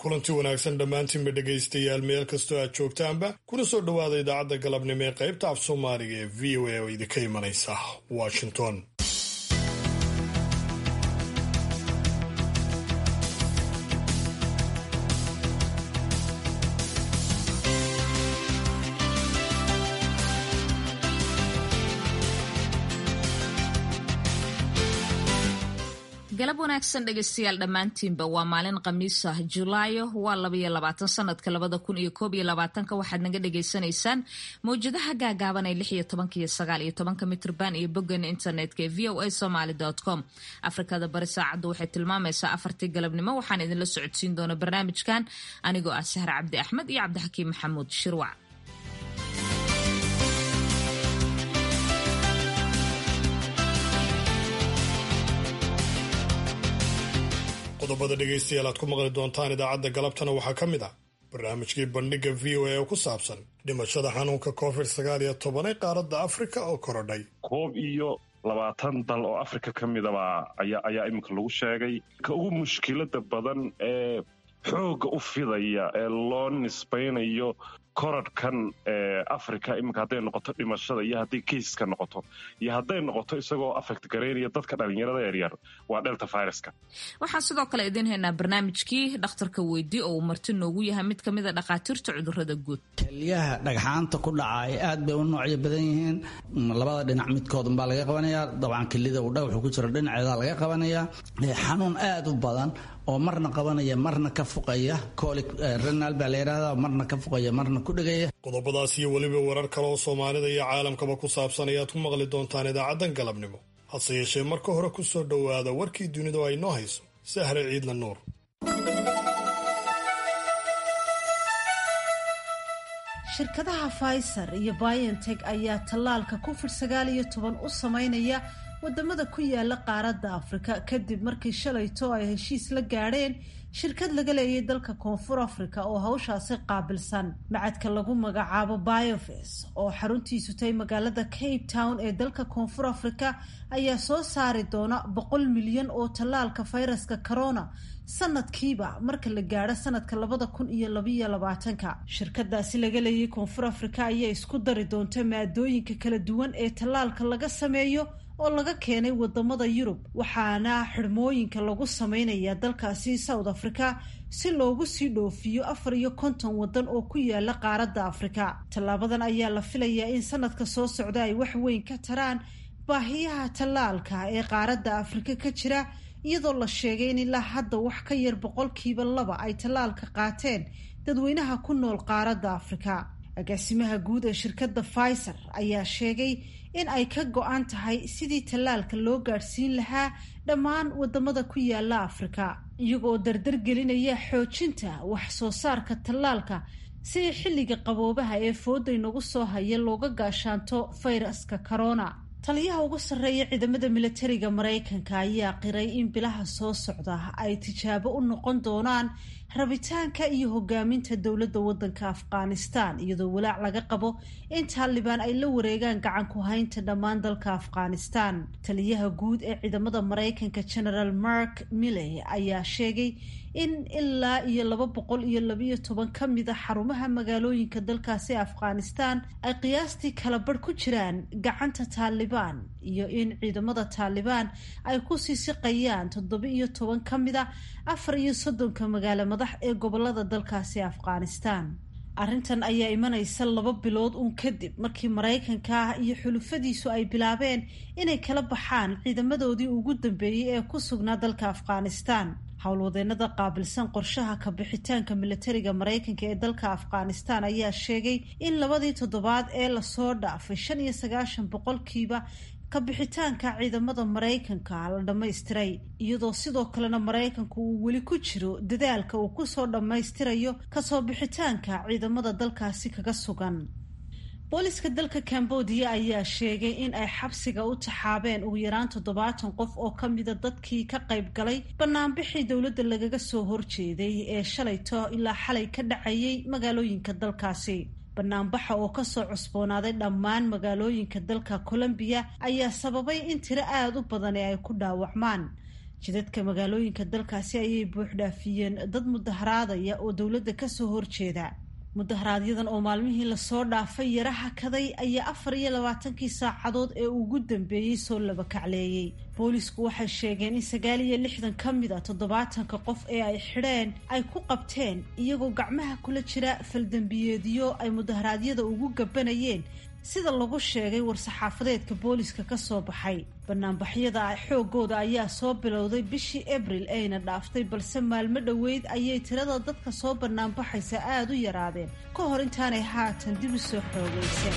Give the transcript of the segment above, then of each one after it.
kulanti wanaagsan dhammaantiinba dhegaystayaal meel kastoo aad joogtaanba kuna soo dhowaada idaacadda galabnimo ee qaybta af soomaaliga ee v o a oo idinka imanaysa washington galab wanaagsan dhegaystayaal dhammaantiinba waa maalin khamiis ah julaayo waa labaiyo labaatan sanadka labada kun iyo koob iyo labaatanka waxaad naga dhagaysanaysaan mawjadaha gaagaaban ee lix iyo tobanka iyo sagaal iyo tobanka mitrban iyo boggan internetka ee v o a somaly com afrikada bari saacaddu waxay tilmaamaysaa afartii galabnimo waxaan idinla socodsiin doona barnaamijkan anigoo ah sahre cabdi axmed iyo cabdixakiim maxamuud shirwac qodobada dhegaystayaal aad ku maqli doontaan idaacadda galabtana waxaa ka mid ah barnaamijkii bandhigga v o a oo ku saabsan dhimashada xanuunka covid sagaal iyo toban ee qaaradda afrika oo korodhay koob iyo labaatan dal oo afrika ka midaba ayaa ayaa iminka lagu sheegay ka ugu mushkilada badan ee xoogga u fidaya ee loo nisbaynayo koradhkan ee africa iminka hadday noqoto dhimashada iyo hadday keiska noqoto iyo hadday noqoto isagoo affect garaynaya dadka dhalinyarada yaryar waa delta viruska waxaan sidoo kale idiin haynaa barnaamijkii dhakhtarka weydii oo uu marti noogu yahay mid kamid a dhakhaatiirta cudurada guud kelyaha dhagxaanta ku dhacay aad bay u noocyo badan yihiin labada dhinac midkoodun baa laga qabanayaa dabcan kelida uu dhagaxu ku jiro dhinaceeda laga qabanayaa xanuun aad u badan oo marna qabanaya marna ka fuqaya colic renal baa la yidhahdaa marna ka fuqaya marna ku dhegaya qodobadaas iyo weliba warar kale oo soomaalida iyo caalamkaba ku saabsan ayaad ku maqli doontaan idaacaddan galabnimo hase yeeshee marka hore ku soo dhowaada warkii dunidu ay noo hayso sahre ciidla nuur shirkadaha faysar iyo biontech ayaa tallaalka covid sagaal iyo toban u sameynaya wadamada ku yaala qaaradda afrika kadib markii shalayto ay heshiis la gaadheen shirkad laga leeyay dalka koonfur afrika oo hawshaasi qaabilsan macadka lagu magacaabo biofes oo xaruntiisu tahay magaalada cape town ee dalka koonfur afrika ayaa soo saari doona boqol milyan oo tallaalka fayraska corona sanadkiiba marka la gaadho sanadka labada kun iyo labayo labaatanka shirkadaasi laga leeyay koonfur afrika ayaa isku dari doonta maadooyinka kala duwan ee tallaalka laga sameeyo oo laga keenay wadamada yurub waxaana xidhmooyinka lagu sameynaya dalkaasi south africa si loogu sii dhoofiyo afar iyo konton wadan oo ku yaala qaaradda afrika tallaabadan ayaa la filayaa in sanadka soo socda ay wax weyn ka taraan baahiyaha tallaalka ee qaaradda afrika ka jira iyadoo la sheegay in ilaa hadda wax ka yar boqolkiiba laba ay tallaalka qaateen dadweynaha ku nool qaaradda afrika agaasimaha guud ee shirkadda pfizer ayaa sheegay in ay ka go-an tahay sidii tallaalka loo gaadhsiin lahaa dhammaan wadamada ku yaala afrika iyagoo dardar gelinaya xoojinta wax soo saarka tallaalka si xilliga qaboobaha ee fooda inagu soo haya looga gaashaanto fayraska corona taliyaha ugu sarreeya ciidamada militariga maraykanka ayaa qiray in bilaha soo socda ay tijaabo u noqon doonaan rabitaanka iyo hogaaminta dowladda waddanka afghanistan iyadoo walaac laga qabo in taalibaan ay la wareegaan gacan ku haynta dhammaan dalka afghanistan taliyaha guud ee ciidamada maraykanka generaal mark milley ayaa sheegay in ilaa iyo laba boqol iyo labayo toban ka mid a xarumaha magaalooyinka dalkaasi afghanistan ay qiyaastii kala barh ku jiraan gacanta taalibaan iyo in ciidamada taalibaan ay ku sii siqayaan toddoba iyo toban ka mid a afar iyo soddonka magaalo madax ee gobolada dalkaasi afghanistan arrintan ayaa imanaysa laba bilood uun kadib markii maraykanka iyo xulufadiisu ay bilaabeen inay kala baxaan ciidamadoodii ugu dambeeyey ee ku sugnaa dalka afghanistan howlwadeenada qaabilsan qorshaha kabixitaanka militariga maraykanka ee dalka afghanistan ayaa sheegay in labadii toddobaad ee lasoo dhaafay shan iyo sagaashan boqolkiiba kabixitaanka ciidamada maraykanka la dhammaystiray iyadoo sidoo kalena maraykanku uu weli ku jiro dadaalka uu kusoo dhammaystirayo kasoo bixitaanka ciidamada dalkaasi kaga sugan booliska dalka cambodia ayaa sheegay in ay xabsiga u taxaabeen ugu yaraan toddobaatan qof oo ka mida dadkii ka qayb galay banaanbixii dowladda lagaga soo horjeeday ee shalayto ilaa xalay ka dhacayay magaalooyinka dalkaasi banaanbaxa oo kasoo cusboonaaday dhammaan magaalooyinka dalka colombiya ayaa sababay in tiro aada u badani ay ku dhaawacmaan jidadka magaalooyinka dalkaasi ayay buuxdhaafiyeen dad mudaharaadaya oo dowladda kasoo horjeeda mudaharaaadyadan oo maalmihii lasoo dhaafay yara hakaday ayaa afar iyo labaatankii saacadood ee ugu dambeeyey soo labakacleeyey boolisku waxay sheegeen in sagaal iyo lixdan ka mid a toddobaatanka qof ee ay xidheen ay ku qabteen iyagoo gacmaha kula jira faldembiyeedyo ay mudaharaadyada ugu gabanayeen sida lagu sheegay war-saxaafadeedka booliska ka soo baxay banaanbaxyada xoogooda ayaa soo bilowday bishii abril ayna dhaaftay balse maalmo dhoweyd ayay tirada dadka soo banaanbaxaysa aada u yaraadeen ka hor intaanay haatan dib u soo xoogaysan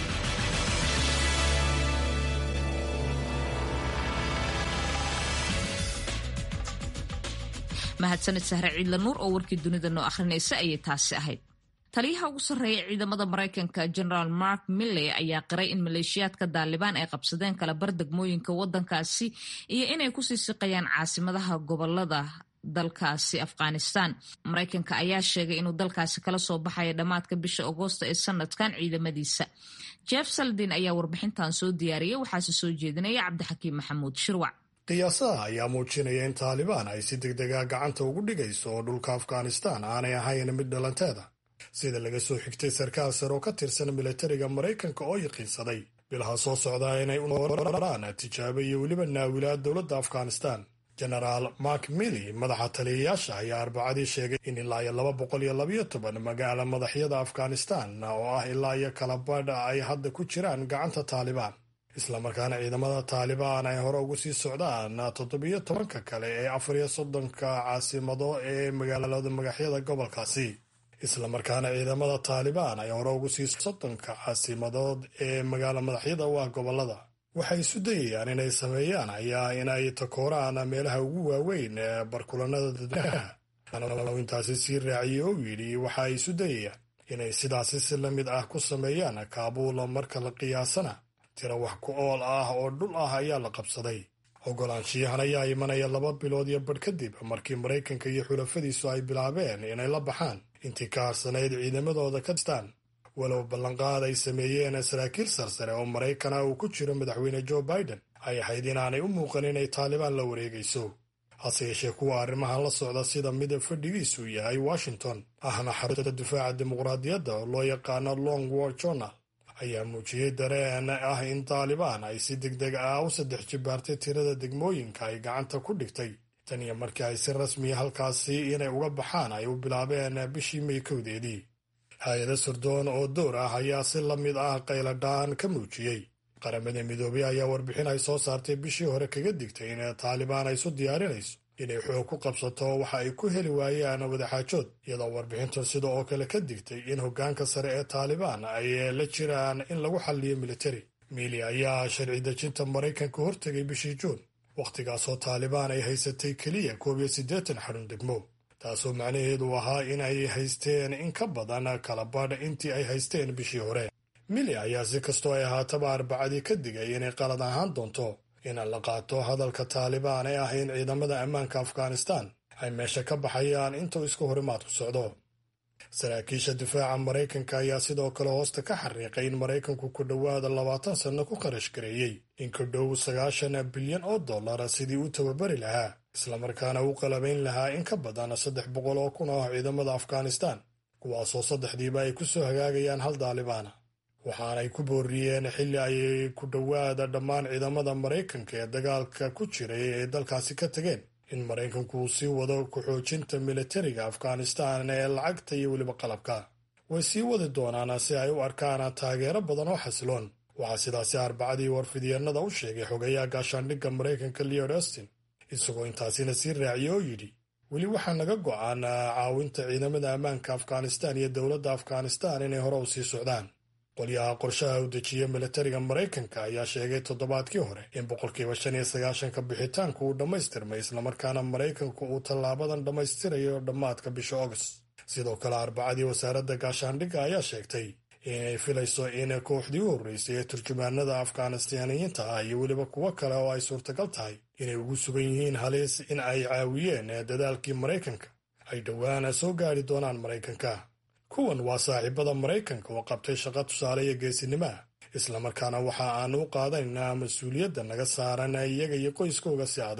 mahadsanid sahre ciidla nuur oo warkii dunida noo akhrinaysa ayay taasi ahayd taliyaha ugu sarreeya ciidamada maraykanka generaal mark milley ayaa qiray in maleeshiyaadka daalibaan ay qabsadeen kalabar degmooyinka wadankaasi iyo inay kusii siqayaan caasimadaha gobolada dalkaasi afghanistan maraykanka ayaa sheegay inuu dalkaasi kala soo baxaya dhammaadka bisha agoosto ee sanadkan ciidamadiisa jeff saldin ayaa warbixintan soo diyaariyay waxaase soo jeedinaya cabdixakiim maxamuud shirwac qiyaasaha ayaa muujinaya in taalibaan ay si degdega gacanta ugu dhigayso oo dhulka afghanistan aanay ahayn mid dhalanteeda sida laga soo xigtay sarkaal sare oo ka tirsan milatariga maraykanka oo yaqiinsaday bilaha soo socdaa inay umaraan tijaabo iyo weliba naawilaad dowladda afghanistan genaraal mark milly madaxa taliyayaasha ayaa arbacadii sheegay in ilaa iyo laba boqol iyo labayo toban magaala madaxyada afghanistan oo ah ilaa iyo kalabadha ay hadda ku jiraan gacanta taalibaan islamarkaana ciidamada taalibaan ay hore ugu sii socdaan toddobiyo tobanka kale ee afar iyo soddonka caasimado ee magaalada magaxyada gobolkaasi islamarkaana ciidamada taalibaan ay hore ugu sii soddonka caasimadood ee magaalo madaxyada u ah gobolada waxay isu dayayaan inay sameeyaan ayaa inay takooraan meelaha ugu waaweyn ee barkulanada dadweynaha intaasi sii raaciyey oo yidhi waxa ay isu dayayaan inay sidaasi si la mid ah ku sameeyaan kaabuul marka la qiyaasana tiro wax ku ool ah oo dhul ah ayaa la qabsaday ogolaanshiyahan ayaa imanaya laba bilood iyo badh kadib markii maraykanka iyo xulafadiisu ay bilaabeen inay la baxaan intii ka harsanayd ciidamadooda kastaan walow ballanqaad ay sameeyeen saraakiil sarsare oo maraykana uu ku jiro madaxweyne joe biden ay ahayd inaanay u muuqan inay taalibaan la wareegayso hase yeeshee kuwa arrimahan la socda sida mid fadhigiisu yahay washington ahna xarunta difaaca dimuqraadiyadda oo loo yaqaano long war journal ayaa muujiyey dareen ah in taalibaan ay si deg deg ah u saddex jibaartay tirada degmooyinka ay gacanta ku dhigtay tan iyo markii ay si rasmiya halkaasi inay uga baxaan ay u bilaabeen bishii may kowdeedii hay-ada sirdoon oo door ah ayaa si la mid ah qayladhaan ka muujiyey qaramada midoobey ayaa warbixin ay soo saartay bishii hore kaga digtay in taalibaan ay isu diyaarinayso inay xoog ku qabsato waxa ay ku heli waayaan wadaxaajood iyadoo warbixintan sida oo kale ka digtay in hoggaanka sare ee taalibaan ay la jiraan in lagu xalliyo militari miili ayaa sharci dejinta maraykanka hortegay bishii juun wakhtigaasoo taalibaan ay haysatay keliya koob iyo siddeetan xarun degmo taasoo macnaheedu ahaa in ay haysteen in ka badan kalabadh intii ay haysteen bishii hore mili ayaa si kastoo ay ahaataba arbacadii ka digay inay qalad ahaan doonto in la qaato hadalka taalibaan ee ah in ciidamada ammaanka afghanistan ay meesha ka baxayaan intuu isku horimaadku socdo saraakiisha difaaca maraykanka ayaa sidoo kale hoosta ka xariiqay in maraykanku ku dhowaada labaatan sanno ku kharash gareeyey in ku dhow sagaashan bilyan oo dollar sidii u tababari lahaa islamarkaana u qalabayn lahaa in ka badan saddex boqol oo kun oo ciidamada afghanistan kuwaasoo saddexdiiba ay ku soo hagaagayaan hal daalibaana waxaanay ku booriyeen xilli ay ku dhowaada dhammaan ciidamada maraykanka ee dagaalka ku jiray ee dalkaasi ka tageen in maraykanku uu sii wado ku-xoojinta militariga afghanistan ee lacagta iyo weliba qalabka way sii wadi doonaan si ay u arkaan taageero badan oo xasiloon waxaa sidaasi arbacadii warfidyeennada u sheegay xogayaha gaashaandhigga maraykanka leod austin isagoo intaasina sii raaciye oo yidhi weli waxaa naga go'an caawinta ciidamada ammaanka afghanistan iyo dowladda afghanistan inay hore u sii socdaan qolyaha qorshaha u dejiya militariga maraykanka ayaa sheegay toddobaadkii hore in boqolkiiba shan iyo sagaashanka bixitaanku uu dhammaystirmay islamarkaana maraykanku uu tallaabadan dhammaystirayo dhammaadka bisha august sidoo kale arbacadii wasaaradda gaashaandhigga ayaa sheegtay inay filayso in kooxdii u horreysay ee turjumaanada afghanistaaniyiinta ah iyo weliba kuwo kale oo ay suurtagal tahay inay ugu sugan yihiin halis in ay caawiyeen dadaalkii maraykanka ay dhowaana soo gaari doonaan maraykanka kuwan waa saaxiibada maraykanka oo qabtay shaqo tusaale iyo geesinimaha islamarkaana waxa aanu u qaadanaynaa mas-uuliyadda naga saaran iyaga iyo qoyskooga si adag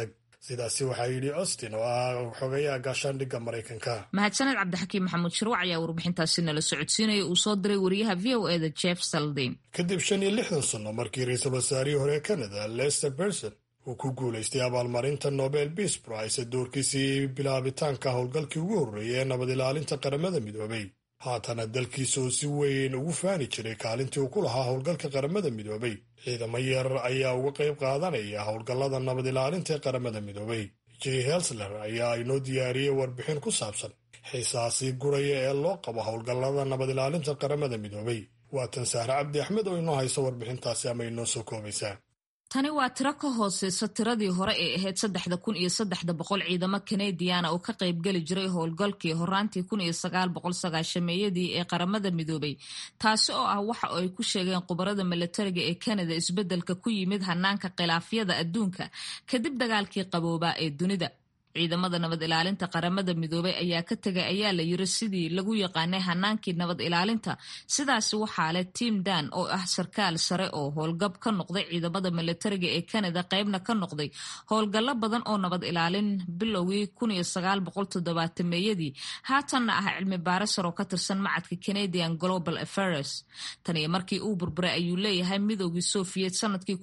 sidaasi waxaa yidhi austin oo ah xogayaha gaashaandhigga maraykanka mahadsaned cabdixakiim maxamuud shirwac ayaa warbixintaasi nala socodsiinaya uu soo diray wariyaha v o eda jeff saldain kadib shan iyo lixdan sanno markii ra-iisul wasaarihii hore canada lester berson uu ku guulaystay abaalmarinta nobel peace price doorkiisii bilaabitaanka howlgalkii ugu horreeyay ee nabad ilaalinta qaramada midoobay haatana dalkiisa oo si weyn ugu faani jiray kaalintii uu ku lahaa howlgalka qaramada midoobay ciidamo yar ayaa uga qayb qaadanaya howlgallada nabad ilaalinta ee qaramada midoobay j helsler ayaa inoo diyaariyey warbixin ku saabsan xiisaasi guraya ee loo qabo howlgallada nabad ilaalinta qaramada midoobay waatan sahre cabdi axmed oo inoo hayso warbixintaasi ama inoo soo koobaysaa tani waa tiro ka hooseysa tiradii hore ee ahayd saddexda kun iyo saddexda boqol ciidamo kanadiana oo ka qaybgeli jiray howlgalkii horaantii kun iyo sagaal boqol sagaashameeyadii ee qaramada midoobay taasi oo ah waxa ay ku sheegeen khubarada milatariga ee kanada isbeddelka ku yimid hanaanka khilaafyada adduunka kadib dagaalkii qaboobaa ee dunida ciidamada nabad ilaalinta qaramada midoobay ayaa ka tegay ayaa la yiri sidii lagu yaqaanay hanaankii nabad ilaalinta sidaasi waxaa leh tim dan oo ah sarkaal sare oo howlgab ka noqday ciidamada milatariga ee canada qeybna ka noqday howlgallo badan oo nabad ilaalin bilowgii meeyadii haatanna ah cilmi baarisar oo ka tirsan macadka canadian global affairs tan iyo markii uu burburay ayuu leeyahay midoogii soviet sanadkii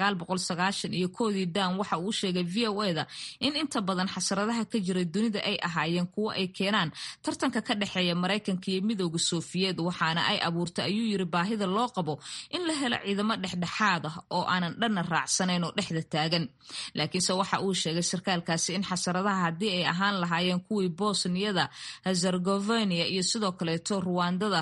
iyo koodii dan waxa uu sheegay v o eda in inta badan xasaradaha ka jira dunida ay ahaayeen kuwo ay keenaan tartanka ka dhexeeya maraykanka iyo midooda sofiyeed waxaana ay abuurtay ayuu yiri baahida loo qabo in la helo ciidamo dhexdhexaad ah oo aanan dhanna raacsanayn oo dhexda taagan laakiinse waxa uu sheegay sarkaalkaasi in xasaradaha haddii ay ahaan lahaayeen kuwii bosniyada herzegovina iyo sidoo kaleeto ruwandada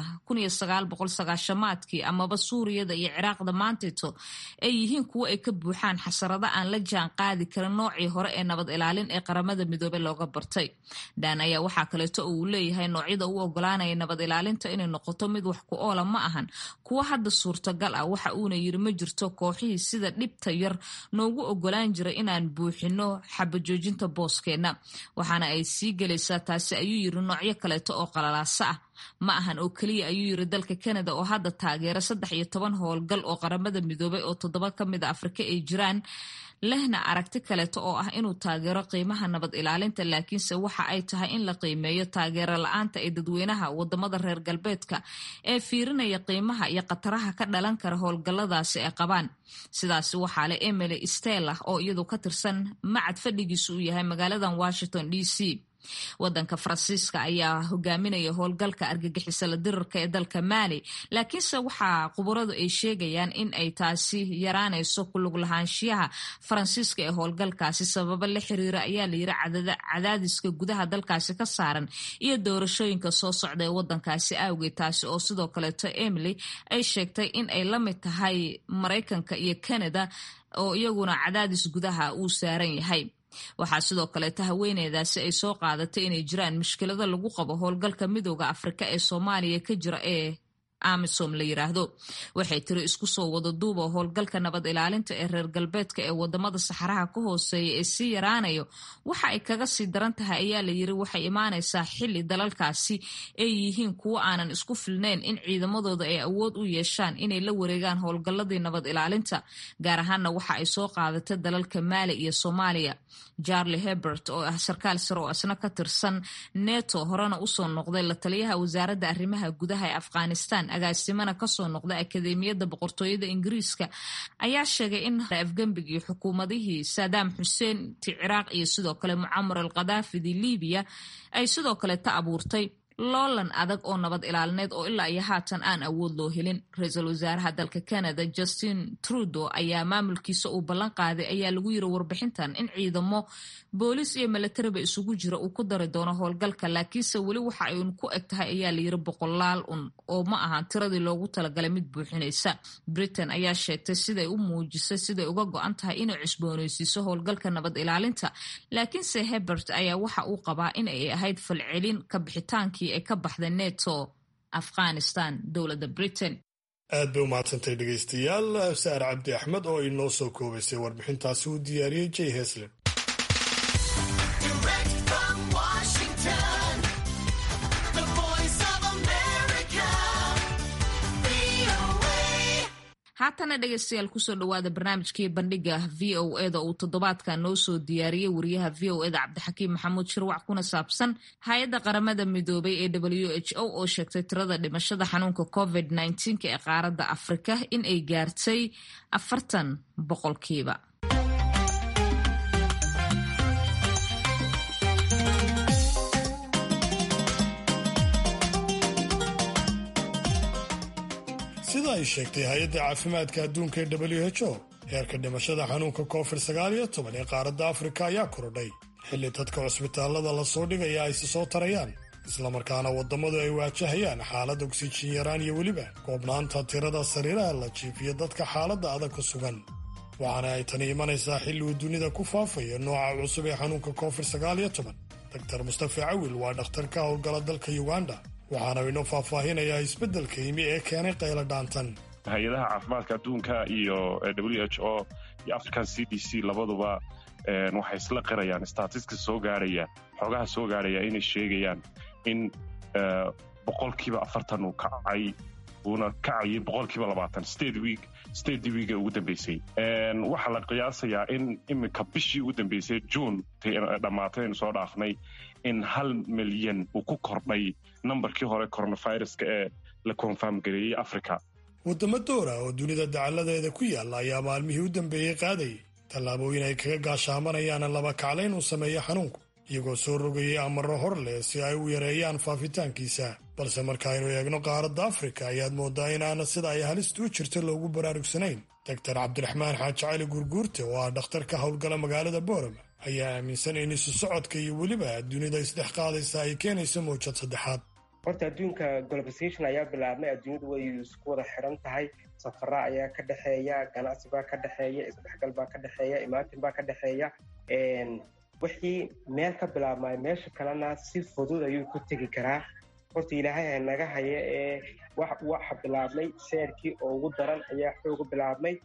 maadkii amaba suuriyada iyo ciraaqda maantayto ay yihiin kuwo ay ka buuxaan xasarada aan la jaan qaadi karin noocii hore ee nabad ilaalin ee qaramada midoobe looga bartay daan ayaa waxaa kaleeto oo uu leeyahay noocyada u ogolaanaya nabad ilaalinta inay noqoto mid wax ku oola ma ahan kuwo hadda suurtagal ah waxa uuna yiri ma jirto kooxihii sida dhibta yar noogu ogolaan jiray inaan buuxino xabajoojinta booskeenna waxaana ay sii gelaysaa taasi ayuu yiri noocyo kaleeto oo qalalaasa ah ma ahan oo keliya ayuu yiri dalka canada oo hadda taageera saddex iyo toban howlgal oo qaramada midoobay oo toddoba ka mid a afrika ay jiraan lehna aragti kaleeto oo ah inuu taageero qiimaha nabad ilaalinta laakiinse waxa ay tahay in la qiimeeyo taageero la-aanta ee dadweynaha wadamada reer galbeedka ee fiirinaya qiimaha iyo khataraha ka dhalan kara howlgalladaasi ay qabaan sidaasi waxaa leh emily stella oo iyadu ka tirsan macad fadhigiisu uu yahay magaaladan washington d c wadanka faransiiska ayaa hogaaminaya howlgalka argagixisa la dirarka ee dalka maali laakiinse waxaa khubaradu ay sheegayaan in ay taasi yaraanayso kulug lahaanshiyaha faransiiska ee howlgalkaasi sababo la xiriira ayaa layiri cadaadiska gudaha dalkaasi ka saaran iyo doorashooyinka soo socda ee wadankaasi awgeed taasi oo sidoo kaleeto emily ay sheegtay in ay la mid tahay maraykanka iyo canada oo iyaguna cadaadis gudaha uu saaran yahay waxaa sidoo kaleeta haweeneydaasi ay soo qaadatay inay jiraan mushkilada lagu qabo howlgalka midooda afrika ee soomaaliya ka jira ee amisom la yiraahdo waxay tiri isku soo wada duuba howlgalka nabad ilaalinta ee reer galbeedka ee wadamada saxaraha ka hooseeya ee sii yaraanayo waxa ay kaga sii daran tahay ayaa la yiri waxay imaanaysaa xili dalalkaasi ay yihiin kuwo aanan isku filnayn in ciidamadooda ay awood u yeeshaan inay la wareegaan howlgalladii nabad ilaalinta gaar ahaana waxa ay soo qaadatay dalalka maali iyo soomaaliya charlie hebert oo ah sarkaal sare oo isna ka tirsan neto horena usoo noqday la taliyaha wasaaradda arrimaha gudaha ee afghanistan agaasimana kasoo noqday akademiyadda boqortooyada ingiriiska ayaa sheegay in afgembigii xukuumadihii saddam xuseen ti ciraaq iyo sidoo kale mucamar al khadaafidii libiya ay sidoo kale ta abuurtay loolan adag oo nabad ilaalineed oo ilaa iyo haatan aan awood loo helin ra-iisul wasaaraha dalka canada justin trudeau ayaa maamulkiisa uu ballan qaaday ayaa lagu yiri warbixintan in ciidamo boolis iyo milatariba isugu jira uu ku dari doono howlgalka laakiinse weli waxa ay un ku eg tahay ayaa layiri boqolaal un oo ma ahan tiradii loogu talagalay mid buuxinaysa britain ayaa sheegtay siday u muujisay siday uga go-an tahay inay cusbooneysiiso howlgalka nabad ilaalinta laakiinse hebert ayaa waxa uu qabaa in ay ahayd falcelin ka bixitaankii ay ka baxday neto afghanistan dowladda britain aad bay u mahadsantay dhegaystayaal saar cabdi axmed oo inoo soo koobaysay warbixintaasi uu diyaariyey j heslin haatana dhegeystayaal kusoo dhawaada barnaamijkii bandhiga v o eda uu toddobaadkan noo soo diyaariyey wariyaha v o eda cabdixakiim maxamuud shirwac kuna saabsan hay-adda qaramada midoobay ee w h o oo sheegtay tirada dhimashada xanuunka covid nneteen-ka ee qaaradda afrika in ay gaartay afartan boqolkiiba sida ay sheegtay hay-adda caafimaadka adduunka ee w h o heerka dhimashada xanuunka covid sagaal iyo toban ee qaaradda afrika ayaa korodhay xilli dadka cusbitaallada lasoo dhigaya ay si soo tarayaan islamarkaana waddamadu ay waajahayaan xaalad ogsijin yaraan iyo weliba koobnaanta tirada sariiraha la jiifiyo dadka xaaladda adag ku sugan waxaana ay tani imanaysaa xilli uu dunida ku faafayo nooca cusub ee xanuunka covid sagaal iyo toban doktar mustafa cawil waa dhakhtar ka howlgala dalka uganda waxaana inoo faahfaahinayaa isbeddelka yimi ee keenay qaylo dhaantan hay-adaha caafimaadka adduunka iyo w h o iyo african c d c labaduba waxay isla qirayaan statiska soo gaaraya xoogaha soo gaaraya inay sheegayaan in boqolkiiba afartan uu kacay uuna kacayay boqolkiiba labaatan state week state weeka ugu dambeysay waxaa la qiyaasayaa in iminka bishii ugu dambeysay june dhammaatay aynu soo dhaafnay in hal milyan uu ku kordhay nambarkii hore coronaviruska ee la konfarm gareeyey africa waddamo doora oo dunida dacalladeeda ku yaalla ayaa maalmihii u dambeeyey qaadayay tallaabooyin ay kaga gaashaamanayaan laba kaclayn uu sameeyo xanuunku iyagoo soo rogayay amarro hor leh si ay u yareeyaan faafitaankiisa balse markaaynu eegno qaaradda afrika ayaad mooddaa inaana sida ay halistu u jirto loogu baraarugsanayn doktar cabdiraxmaan xaaji cali gurguurte oo ah dhakhtar ka howlgala magaalada boorama ayaa aaminsan in isu socodka iyo weliba dunida isdhex qaadaysa ay keenayso mawjad saddexaad horta adduunka globalization ayaa bilaabmay adduunyadu way isku wada xiran tahay safara ayaa ka dhexeeya ganacsi baa ka dhexeeya isdhexgal baa ka dhexeeya imaatin baa ka dhexeeya wixii meel ka bilaabmay meesha kalena si fudud ayuu ku tegi karaa horta ilaahay ha naga haya ee waxa bilaabmay seerkii oo ugu daran ayaa xooga bilaabmay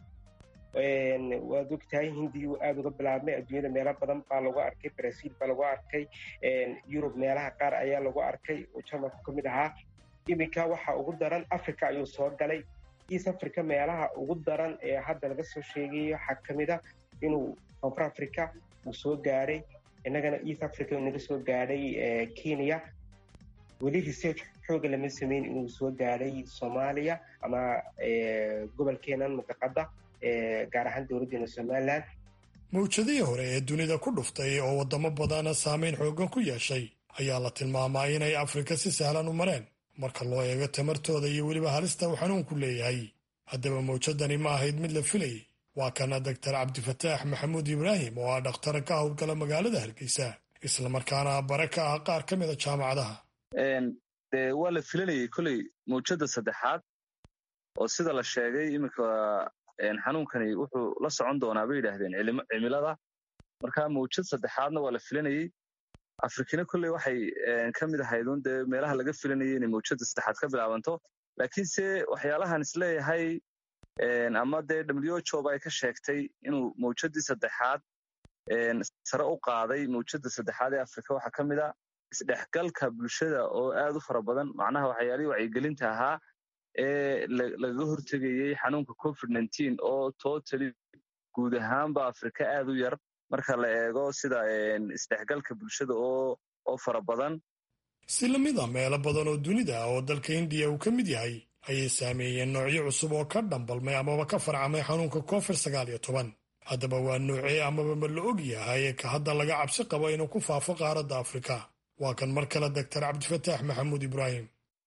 waad ogtahay hindiyu aada uga bilaabmay adduunyada meelo badan baa lagu arkay brazil baa lagu arkay yurub meelaha qaar ayaa lagu arkay oo jarmalku ka mid ahaa iminka waxa ugu daran africa ayuu soo galay east africa meelaha ugu daran ee hadda laga soo sheegayo waxaa ka mid a inuu koonfur africa uu soo gaadhay innagana east africa naga soo gaadhay kenya weli research xooga lama sameyn inuu soo gaadhay soomaaliya ama gobolkeenan muqaqada gaar ahaan dowladdeena somalilan mawjadihii hore ee dunida ku dhuftay oo waddamo badana saameyn xooggan ku yeeshay ayaa la tilmaamaa inay afrika si sahlan u mareen marka loo eego tamartooda iyo weliba halista uu xanuunku leeyahay haddaba mawjadani ma ahayd mid la filayay waa kana doktar cabdifataax maxamuud ibraahim oo ah dhakhtar ka howlgala magaalada hargeysa islamarkaana bare ka ah qaar ka mida jaamacadaha de waa la filanayay koley mawjadda saddexaad oo sida la sheegay iminka xanuunkani wuxuu la socon doonaa bay yidhaahdeen cimilada marka mawjad saddexaadna waa la filanayey afrikina kolley waxay ka mid ahaydun dee meelaha laga filanayay inay mawjadda saddexaad ka bilaabanto laakiinse waxyaalahan isleeyahay ama dee w h o ba ay ka sheegtay inuu mawjaddii saddexaad sare u qaaday mawjadda saddexaad ee afrika waxaa ka mid a isdhexgalka bulshada oo aad u fara badan macnaha waxyaalihii wacyigelinta ahaa ee lagaga hortegayey xanuunka covid nteen oo totally guud ahaanba afrika aad u yar marka la eego sida isdhexgalka bulshada oo fara badan si lamid a meelo badan oo dunida ah oo dalka hindiya uu ka mid yahay ayay saameeyeen noocyo cusub oo ka dhambalmay amaba ka farcamay xanuunka covid sagaal iyo toban haddaba waa noocee amaba ma la og yahay ka hadda laga cabsi qabo inuu ku faafo qaaradda afrika waa kan mar kale doctor cabdifataax maxamuud ibraahim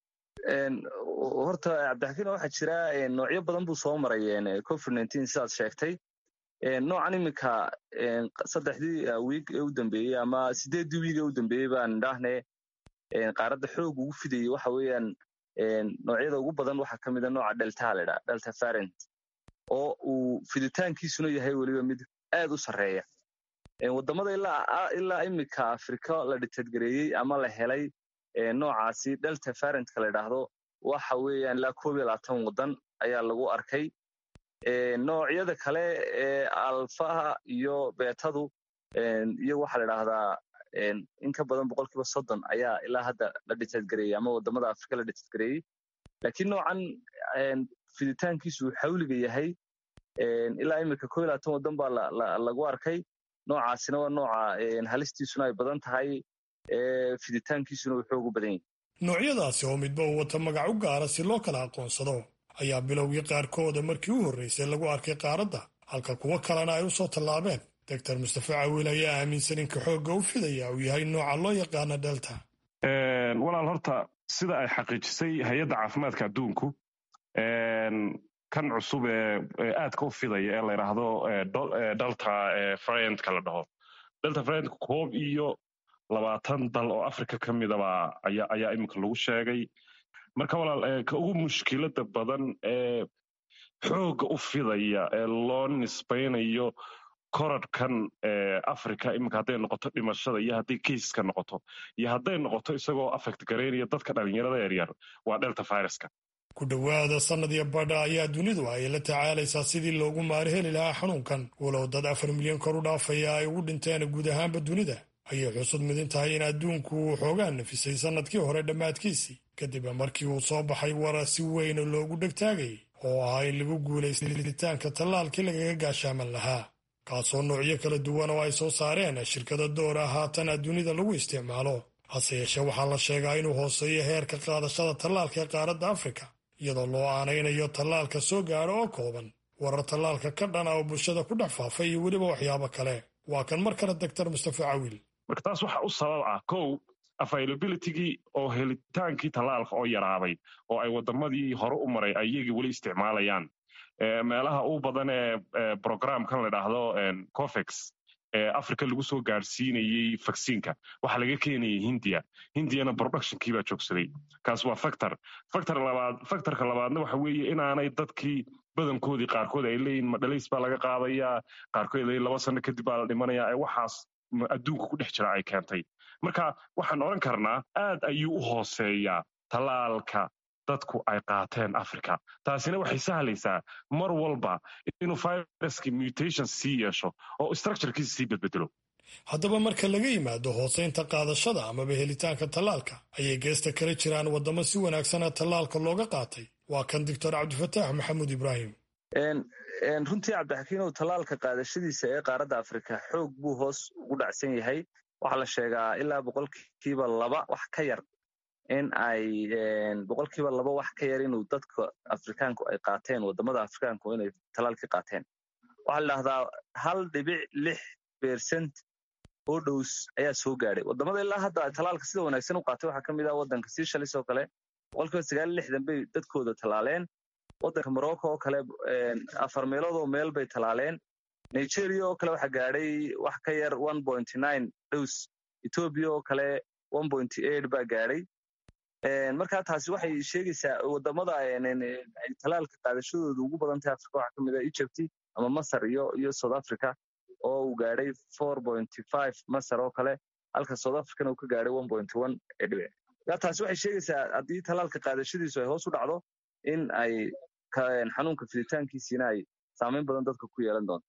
horta cabdixakiin waxaa jira noocyo badan buu soo maray covid nteen sidaad sheegtay noocan iminka saddexdii wiig ee u dambeeyey ama sideeddii wiig ee u dambeeyey baan idhaahne qaaradda xoog ugu fidayey waxa weeyaan noocyada ugu badan waxaa ka mida nooca delta ladhaa delta farent oo uu fiditaankiisuna yahay weliba mid aad u sarreeya waddamada ilaa iminka afrika la dhitadgareeyey ama la helay noocaasi delta farentka la idhaahdo waxa weeyaan ilaa koob iyo labaatan waddan ayaa lagu arkay noocyada kale ee alfaha iyo beetadu iyo waxaa la idhaahdaa in ka badan boqol kiiba soddon ayaa ilaa hadda la dhitadgareeyey ama waddamada afrika la dhitadgareeyey laakiin noocan fiditaankiisu uu xawliga yahay ilaa iminka ko iyo labaatan waddan baa lagu arkay noocaasina waa nooca halistiisuna ay badan tahay fiditaankiisuna uu xoogu badan yahay noocyadaasi oo midba uu wata magac u gaara si loo kala aqoonsado ayaa bilowgii qaarkooda markii u horraysay lagu arkay qaaradda halka kuwo kalena ay u soo tallaabeen doctor mustafe cawiil ayaa aaminsan inka xoogga u fidaya uu yahay nooca loo yaqaana delta walaal horta sida ay xaqiijisay hay-adda caafimaadka adduunku kan cusub ee aadka u fidaya ee la yidhaahdo delta frientka la dhaho delta frientka koob iyo labaatan dal oo africa ka midaba ayaa iminka lagu sheegay marka walaal ka ugu mushkilada badan ee xoogga u fidaya ee loo nisbaynayo koradhkan africa iminka hadday noqoto dhimashada iyo hadday keiska noqoto iyo hadday noqoto isagoo affect garaynaya dadka dhalinyarada yaryar waa delta viruska ku dhowaada sannad iyo badha ayaa dunidu ay la tacaalaysaa sidii loogu maari heli lahaa xanuunkan walow dad afar milyan kor u dhaafaya ay ugu dhinteen guud ahaanba dunida ayay xusud midin tahay in adduunku uu xoogaa nafisay sannadkii hore dhammaadkiisii kadib markii uu soo baxay warar si weyn loogu dhegtaagayay oo ahaa in lagu guulaystitaanka tallaalkii lagaga gaashaaman lahaa kaasoo noocyo kala duwan oo ay soo saareen shirkada doora haatan dunida lagu isticmaalo hase yeeshee waxaa la sheegaa inuu hooseeyo heerka qaadashada tallaalka ee qaaradda afrika iyadoo loo aanaynayo tallaalka soo gaadho oo kooban warar tallaalka ka dhana oo bulshada ku dhex faafay iyo weliba waxyaabo kale waa kan mar kale doctor mustafe cawiil marka taas waxa u sabab ah kow availabilitygii oo helitaankii tallaalka oo yaraaday oo ay waddamadii hore u maray ay iyagii weli isticmaalayaan meelaha u badan ee programkan la idhaahdo cofex ee africa lagu soo gaadhsiinayey vaksiinka waxaa laga keenayay hindiya hindiyana productionkii baa joogsaday kaas waa factor factor labaad factorka labaadna waxa weeye inaanay dadkii badankoodii qaarkood ay leeyihin madhalays baa laga qaadayaa qaarkood ay laba sano kadib baa la dhimanayaa ee waxaas adduunka ku dhex jira ay keentay marka waxaan odhan karnaa aad ayuu u hooseeyaa tallaalka dadku ay qaateen africa taasina waxay sahlaysaa mar walba inuu viruskii mutation sii yeesho oo structurekiisa sii bedbedelo haddaba marka laga yimaado hooseynta qaadashada amaba helitaanka tallaalka ayay geesta kala jiraan waddamo si wanaagsana tallaalka looga qaatay waa kan doctor cabdifataax maxamuud ibraahim runtii cabdixakiinow tallaalka qaadashadiisa ee qaaradda afrika xoog buu hoos ugu dhacsan yahay waxaa la sheegaa ilaa boqolkiiba laba wax ka yar in ay boqolkiiba laba wax ka yar inuu dadka afrikaanku ay qaateen waddamada afrikaanku inay tallaalkii qaateen waxaa la dhahdaa hal dhibic lix bersent oo dhows ayaa soo gaadhay waddamada ilaa hadda tallaalka sida wanaagsan u qaatay waxaa ka mid ah waddanka seychelles oo kale boqolkiiba sagaal iyo lixdan bay dadkooda tallaaleen waddanka morocco oo kale afar meeloodoo meel bay tallaaleen nigeria oo kale waxaa gaadhay wax ka yar one point nine dhows ethoobia oo kale one point eight baa gaadhay markaa taasi waxay sheegaysaa waddamada ay tallaalka qaadashadooda ugu badan tahay africa waxaa ka mid ah egypt ama masar iyo iyo south africa oo uu gaadhay four point five masar oo kale halka south africana uu ka gaadhay one point one dhibic markaa taasi waxay sheegaysaa haddii tallaalka qaadashadiisu ay hoos u dhacdo in ay xanuunka fiditaankiisiina ay saamayn badan dadka ku yeelan doonto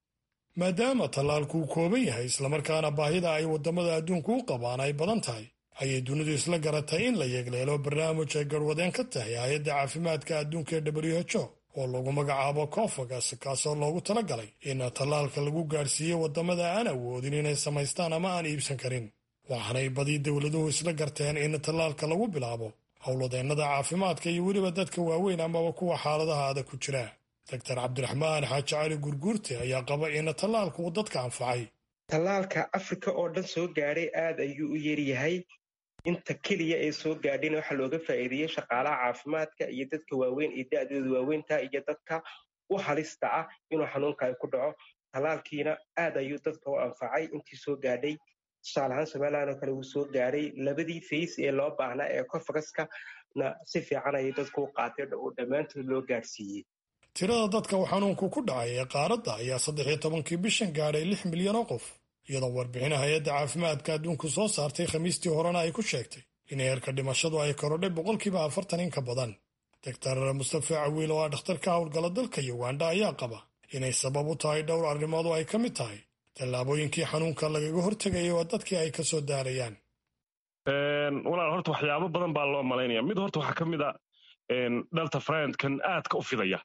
maadaama tallaalku uu kooban yahay islamarkaana baahida ay waddamada adduunku u qabaan ay badan tahay ayay dunidu isla garatay in la yeegleelo barnaamij ay garwadeen ka tahay hay-adda caafimaadka adduunka ee w h o oo lagu magacaabo cofagas kaasoo loogu tala galay in tallaalka lagu gaadhsiiyo waddamada aan awoodin inay samaystaan ama aan iibsan karin waxaanay badi dowladuhu isla garteen in tallaalka lagu bilaabo howladeennada caafimaadka iyo weliba dadka waaweyn amaba kuwa xaaladaha adag ku jira doctor cabdiraxmaan xaaji cali gurguurte ayaa qaba in tallaalku uu dadka anfacay tallaalka afrika oo dhan soo gaadhay aad ayuu u yaryahay inta keliya ee soo gaadhayna waxaa looga faa'iideeyey shaqaalaha caafimaadka iyo dadka waaweyn iyo da'dooda waaweynta iyo dadka u halista ah inuu xanuunka ay ku dhaco tallaalkiina aad ayuu dadka u anfacay intii soo gaadhay tusaale ahaan somalilan oo kale wuu soo gaadhay labadii fays ee loo baahnaa ee cofagaskana si fiican ayay dadku u qaatay oo dhammaantood loo gaadhsiiyey tirada dadka uu xanuunku ku dhacay ee qaaradda ayaa saddex iyo tobankii bishan gaadhay lix milyan oo qof iyadoo warbixina hay-adda caafimaadka adduunku soo saartay khamiistii horena ay ku sheegtay in heerka dhimashadu ay korodhay boqolkiiba afartan in ka badan doctor mustafe cawiil oo ah dhakhtar ka howlgala dalka uganda ayaa qaba inay sabab u tahay dhowr arrimood oo ay ka mid tahay tallaabooyinkii xanuunka lagaga hortegayay oo dadkii ay ka soo daarayaan walaal horta waxyaabo badan baa loo malaynaya mid horta waxaa ka mid a delta friendkan aadka u fidaya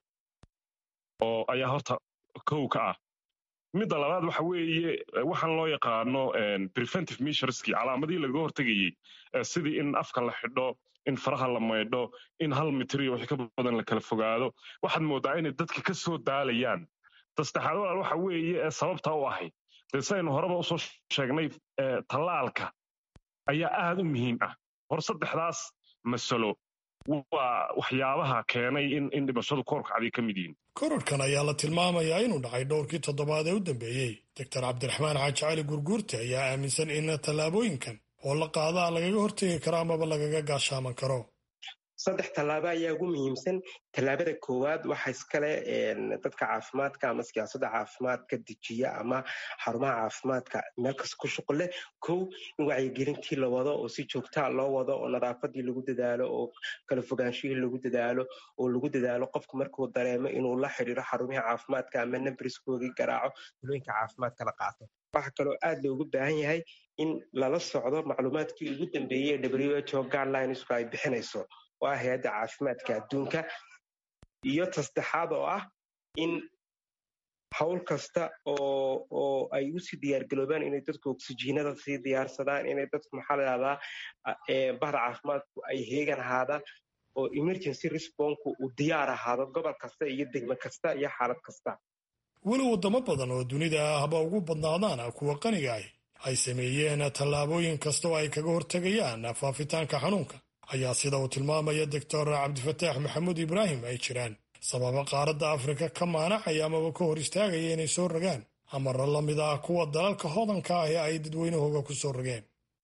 oo ayaa horta kow ka ah midda labaad waxa weeye waxaan loo yaqaano preventive measureski calaamadihii lagaga hortegayey sidii in afka la xidho in faraha la maydho in hal mitriyo wixii ka badan la kala fogaado waxaad moodaa inay dadka ka soo daalayaan tasaddexaad walaal waxa weeye ee sababta u ahayd dee saynu horeba usoo sheegnay tallaalka ayaa aad u muhiim ah hor saddexdaas masalo waa waxyaabaha keenay in dhimashadu koorkacday ka mid yihiin kororhkan ayaa la tilmaamayaa inuu dhacay dhowrkii toddobaad ee u dambeeyey doctor cabdiraxmaan xaaji cali gurguurte ayaa aaminsan in tallaabooyinkan oo la qaadaa lagaga hortegi karo amaba lagaga gaashaaman karo saddex tallaabo ayaa ugu muhiimsan tallaabada koowaad waxa iskale dadka caafimaadka ama siyaasadda caafimaadka dejiya ama xarumaha caafimaadka meel kasta ku shuqul leh kow in wacyigelintii la wado oo si joogtaa loo wado oo nadaafadii lagu dadaalo oo kala fogaanshihii lagu dadaalo oo lagu dadaalo qofku markuu dareemo inuu la xidhiiro xarumihii caafimaadka ama nambriskoodii garaaco talooyinka caafimaadka la qaato waxa kaloo aad loogu baahan yahay in lala socdo macluumaadkii ugu dambeeyey ee w h o guidelines-ku ay bixinayso oo ah hay-adda caafimaadka adduunka iyo tasaddexaad oo ah in hawl kasta oo oo ay usii diyaargaroobaan inay dadku oksijiinada sii diyaarsadaan inay dadku maxaa la dhahdaa bahda caafimaadku ay heegan ahaadaan oo emergency responku uu diyaar ahaado gobol kasta iyo degmo kasta iyo xaalad kasta weli waddamo badan oo dunida ah haba ugu badnaadaan kuwa qaniga ah ay sameeyeen tallaabooyin kasta oo ay kaga hortegayaan faafitaanka xanuunka ayaa sida uu tilmaamaya doctor cabdifataax maxamuud ibraahim ay jiraan sababa qaaradda afrika ka maanacaya amaba ka hor istaagaya inay soo rogaan amara la mid ah kuwa dalalka hodanka ah ee ay dadweynahooga ku soo rogeen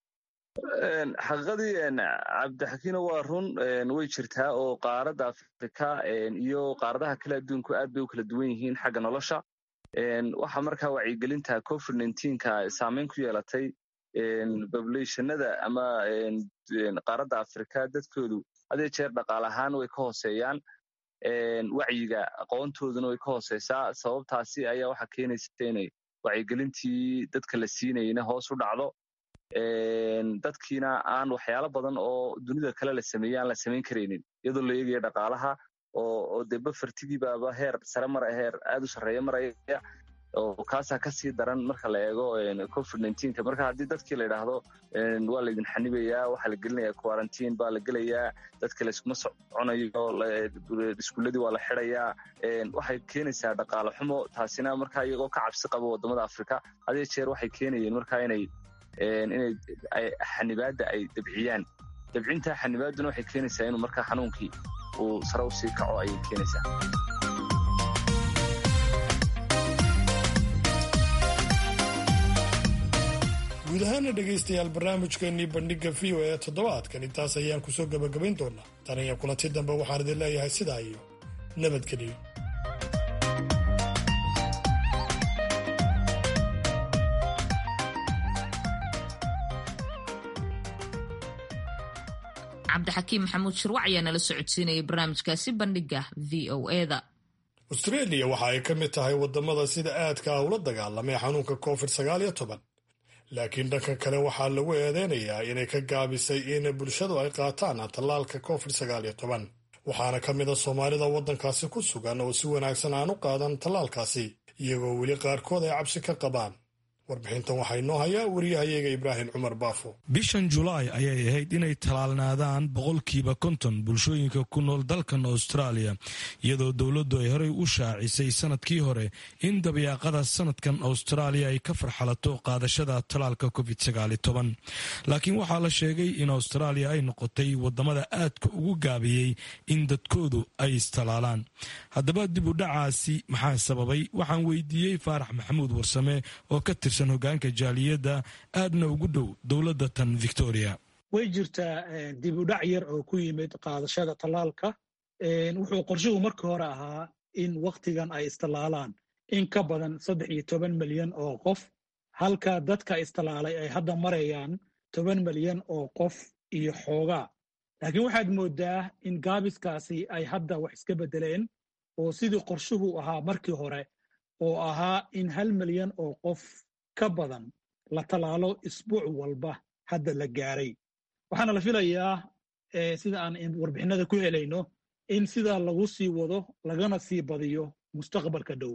xaqiiqadii cabdixakiino waa run way jirtaa oo qaaradda afrika iyo qaaradaha kale adduunku aad bay u kala duwan yihiin xagga nolosha waxaa markaa wacyigelinta covid nka saameyn ku yeelatay populationada ama qaaradda afrika dadkoodu hadee jeer dhaqaale ahaan way ka hooseeyaan wacyiga aqoontooduna way ka hooseysaa sababtaasi ayaa waxaa keenaysa inay wacyigelintii dadka la siinayna hoos u dhacdo dadkiina aan waxyaalo badan oo dunida kale la sameeyey aan la samayn karaynin iyadoo la eegaya dhaqaalaha oo dee bafartigiibaaba heer sare mara heer aad u sarreeya maraya oo kaasaa kasii daran marka la eego covid nka marka haddii dadkii la yidhaahdo waa laydin xanibayaa waxaa la gelinaya quarantine baa la gelayaa dadka layskuma soconayo iskuuladii waa la xidayaa waxay keenaysaa dhaqaale xumo taasina markaa iyagoo ka cabsi qaba wadamada afrika hadee jeer waxay keenayeen markaa inay inay xanibaadda ay dabciyaan dabcinta xanibaadduna waxay keenaysaa inuu markaa xanuunkii uu sare usii kaco ayay keenaysaa guud ahaana dhegaystayaal barnaamijkeennii bandhigga v o ee toddobaadkan intaas ayaan kusoo gebagabayn doonaa tan iyo kulanti dambe waxaan idin leeyahay sidaa iyo nabadgeliyo cabdixakiim maxamuud shirwac ayaa nala socodsiinayay barnaamijkaasi bandhigga v o eda austreeliya waxa ay ka mid tahay waddamada sida aadka ah ula dagaalamay xanuunka covid sagaal iyo toban laakiin dhanka kale waxaa lagu eedeynayaa inay ka gaabisay in bulshadu ay qaataan tallaalka covid sagaal iyo toban waxaana ka mid a soomaalida waddankaasi ku sugan oo si wanaagsan aan u qaadan tallaalkaasi iyagoo weli qaarkood ay cabsi ka qabaan warbixintan waxaa inoo hayaa wariyahayaga ibraahim cumar baafo bishan julaay ayay ahayd inay tallaalnaadaan boqolkiiba konton bulshooyinka ku nool dalkan austraaliya iyadoo dowladdu ay horey u shaacisay sanadkii hore in dabyaaqada sanadkan austraaliya ay ka farxalato qaadashada tallaalka covid laakiin waxaa la sheegay in austraaliya ay noqotay wadamada aadka ugu gaabiyey in dadkoodu ay istallaalaan haddaba dib u dhacaasi maxaa sababay waxaan weydiiyey faarax maxamuud warsame oo ka tirsan hogaanka jaaliyadda aadna ugu dhow dowladda tan victoria way jirtaa dib u dhac yar oo ku yimid qaadashada tallaalka wuxuu qorshuhu markii hore ahaa in wakhtigan ay istallaalaan in ka badan saddex iyo toban milyan oo qof halka dadka istallaalay ay hadda marayaan toban milyan oo qof iyo xoogaa laakiin waxaad mooddaa in gaabiskaasi ay hadda wax iska beddeleen oo sidii qorshuhu ahaa markii hore oo ahaa in hal milyan oo qof ka badan la tallaalo isbuuc walba hadda la gaaray waxaana la filayaa sida aan warbixinada ku helayno in sidaa lagu sii wado lagana sii badiyo mustaqbalka dhow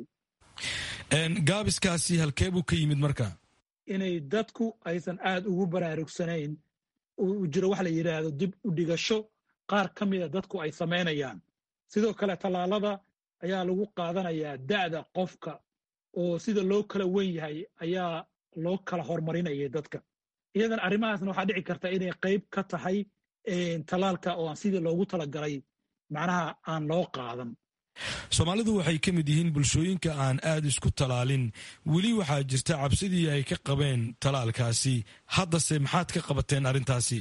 gaabiskaasi halkee buu ka yimid marka inay dadku aysan aad ugu baraarugsanayn uu jiro wax la yidhaahdo dib u dhigasho qaar ka mida dadku ay samaynayaan sidoo kale tallaalada ayaa lagu qaadanayaa da'da qofka oo sida loo kala wen yahay ayaa loo kala horumarinayay dadka iyadan arrimahaasna waxaa dhici karta inay qayb ka tahay tallaalka oo aan sidii loogu talagalay macnaha aan loo qaadan soomaalidu waxay ka mid yihiin bulshooyinka aan aad isku talaalin weli waxaa jirta cabsidii ay ka qabeen talaalkaasi haddase maxaad ka qabateen arrintaasi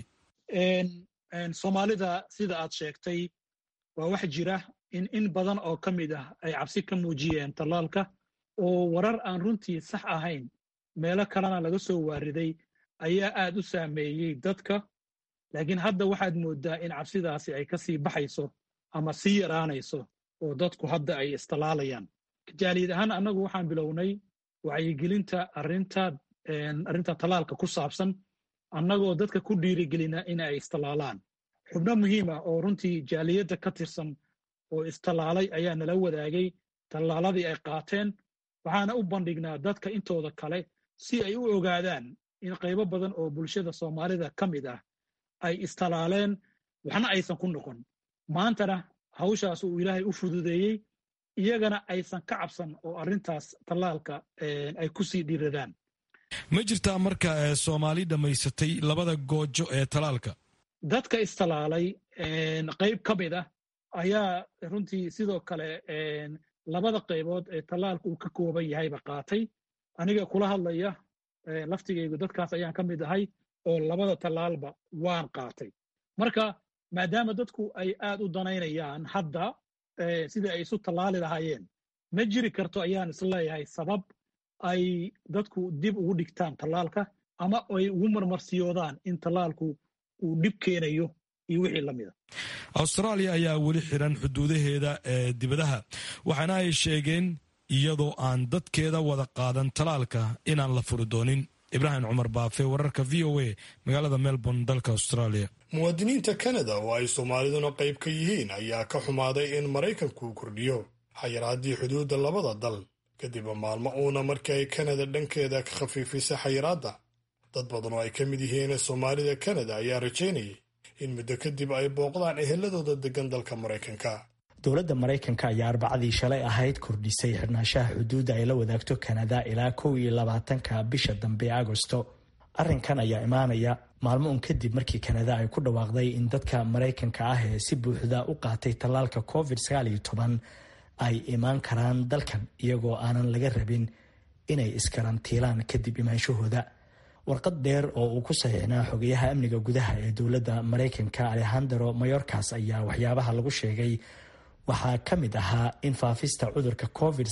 soomaalida sida aad sheegtay waa wax jira in in badan oo ka mid ah ay cabsi ka muujiyeen tallaalka oo warar aan runtii sax ahayn meelo kalena laga soo waariday ayaa aad u saameeyey dadka laakiin hadda waxaad mooddaa in cabsidaasi ay ka sii baxayso ama sii yaraanayso oo dadku hadda ay istalaalayaan jaaliyad ahaan annagu waxaan bilownay wacyigelinta arinta arrinta tallaalka ku saabsan annagoo dadka ku dhiirigelina in ay istalaalaan xubno muhiima oo runtii jaaliyadda ka tirsan oo istalaalay ayaa nala wadaagay tallaaladii ay qaateen waxaana u bandhignaa dadka intooda kale si ay u ogaadaan in qaybo badan oo bulshada soomaalida ka mid ah ay istalaaleen waxna aysan ku noqon maantana hawshaas uu ilaahay u fududeeyey iyagana aysan ka cabsan oo arrintaas tallaalka ay ku sii dhiiradaan ma jirtaa marka soomaali dhammaysatay labada goojo ee talaalka dadka istalaalay qayb ka mid ah ayaa runtii sidoo kale labada qaybood ee tallaalka uu ka kooban yahayba qaatay aniga kula hadlaya laftigaygu dadkaas ayaan ka mid ahay oo labada tallaalba waan qaatay marka maadaama dadku ay aad u danaynayaan hadda sidai ay isu tallaali lahaayeen ma jiri karto ayaan isleeyahay sabab ay dadku dib ugu dhigtaan tallaalka ama ay ugu marmarsiyoodaan in tallaalku uu dhib keenayo iyo wixii la mida austraaliya ayaa weli xiran xuduudaheeda ee dibadaha waxaana ay sheegeen iyadoo aan dadkeeda wada qaadan tallaalka inaan la furi doonin ibraahim cumar baafe wararka v o a magaalada melbourne dalka australia muwaadiniinta kanada oo ay soomaaliduna qayb ka yihiin ayaa ka xumaaday in maraykanku kordhiyo xayiraaddii xuduudda labada dal kadib maalmo uuna markii ay kanada dhankeeda ka khafiifisay xayiraadda dad badan oo ay ka mid yihiin soomaalida kanada ayaa rajaynayay in muddo kadib ay booqdaan eheladooda degan dalka maraykanka dowladda maraykanka ayaa arbacadii shalay ahayd kordhisay xirnaanshaha xuduudda ay la wadaagto kanada ilaa kow iyo labaatanka bisha dambe ee agosto arrinkan ayaa imaanaya maalmo un kadib markii kanada ay ku dhawaaqday in dadka maraykanka ah ee si buuxda u qaatay tallaalka covid ay imaan karaan dalkan iyagoo aanan laga rabin inay iskarantiilaan kadib imaanshahooda warqad dheer oo uu ku saxiixnaa xogayaha amniga gudaha ee dowladda maraykanka alexandero mayorkas ayaa waxyaabaha lagu sheegay waxaa ka mid ahaa in faafista cudurka covid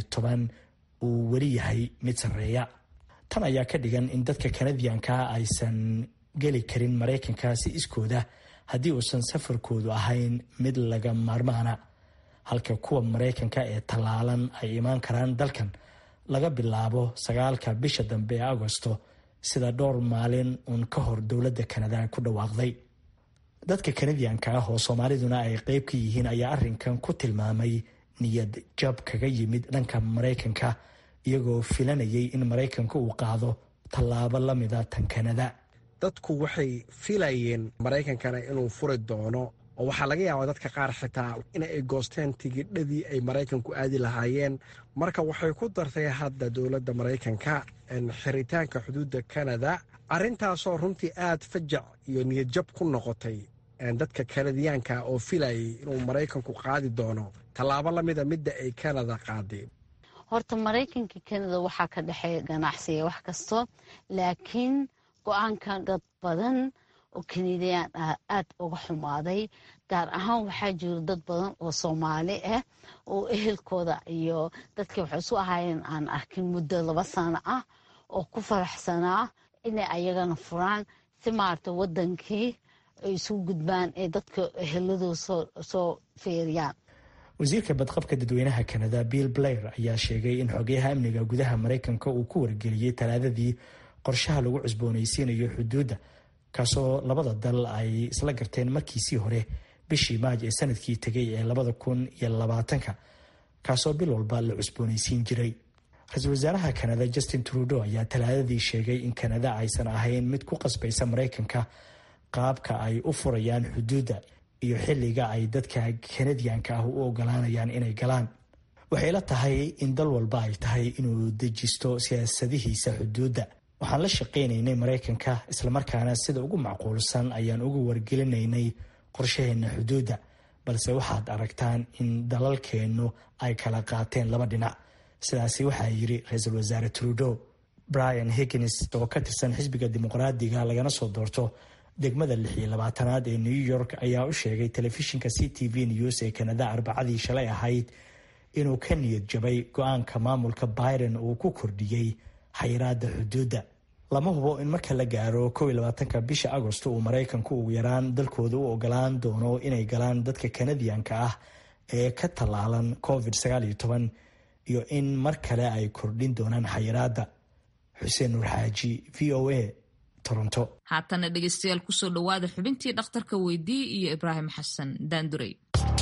uu weli yahay mid sarreeya tan ayaa ka dhigan in dadka kanadiyanka aysan geli karin maraykanka si iskooda haddii uusan safarkoodu ahayn mid laga maarmaana halka kuwa maraykanka ee tallaalan ay imaan karaan dalkan laga bilaabo sagaalka bisha dambe ee agosto sida dhowr maalin uun ka hor dowladda kanada ku dhawaaqday dadka kanadiyanka ah oo soomaaliduna ay qeyb ka yihiin ayaa arrinkan ku tilmaamay niyad jab kaga yimid dhanka maraykanka iyagoo filanayay in maraykanka uu qaado tallaabo la mida tan kanada dadku waxay filayeen maraykankana inuu furi doono oo waxaa laga yaabaa dadka qaar xitaa in ay goosteen tigidhadii ay maraykanku aadi lahaayeen marka waxay ku dartay hadda dowladda maraykanka xiritaanka xuduudda kanada arrintaasoo runtii aad fajac iyo niyadjab ku noqotay dadka kanadiyaanka oo filayay inuu maraykanku qaadi doono tallaabo lamida midda ay kanada qaadeen horta maraykanka kanada waxaa ka dhexeeya ganacsiga wax kasto laakiin go-aanka dad badan oo kanadiyaan ah aada uga xumaaday gaar ahaan waxaa jiro dad badan oo soomaali ah oo ehelkooda iyo dadkii waxay isu ahaayeen aan arkin muddo laba sano ah oo ku faraxsanaa inay ayagana furaan si maarata wadankii ay isu gudbaan ee dadka eheladooda soo feeriyaan wasiirka badqabka dadweynaha kanada bill blair ayaa sheegay in xogeyaha amniga gudaha maraykanka uu ku wargeliyey talaadadii qorshaha lagu cusboonaysiinayo xuduudda kaasoo labada dal ay isla garteen markiisii hore bishii maaj ee sanadkii tegay ee labada kun iyo labaatanka kaasoo bil walba la cusboonaysiin jiray ra-iisul wasaaraha kanada justin trudeau ayaa talaadadii sheegay in kanada aysan ahayn mid ku qasbaysa maraykanka qaabka ay u furayaan xuduudda iyo xilliga ay dadka kanadiyanka ah u ogolaanayaan inay galaan waxay la tahay in dal walba ay tahay inuu dejisto siyaasadihiisa xuduudda waxaan la shaqaynaynay maraykanka islamarkaana sida ugu macquulsan ayaan uga wargelinaynay qorshaheenna xuduudda balse waxaad aragtaan in dalalkeennu ay kala qaateen laba dhinac sidaasi waxaa yiri ra-iisul wasaare trudeau brian higgins oo ka tirsan xisbiga dimuqraadiga lagana soo doorto degmada lix iyo labaatanaad ee new york ayaa u sheegay telefishinka c t v news ee kanada arbacadii shalay ahayd inuu ka niyad jabay go-aanka maamulka biden uu ku kordhiyey xayiraada xuduudda lama hubo in marka la gaaro kow iyo labaatanka bisha agosto uu maraykanku ugu yaraan dalkooda u ogolaan doono inay galaan dadka kanadiyanka ah ee ka tallaalan covid sagaal iyo toban iyo in mar kale ay kordhin doonaan xayiraada xuseen nuur xaaji v o a toronto haatana dhegeystayaal kusoo dhowaada xubintii dhakhtarka weydii iyo ibraahim xasan daandurey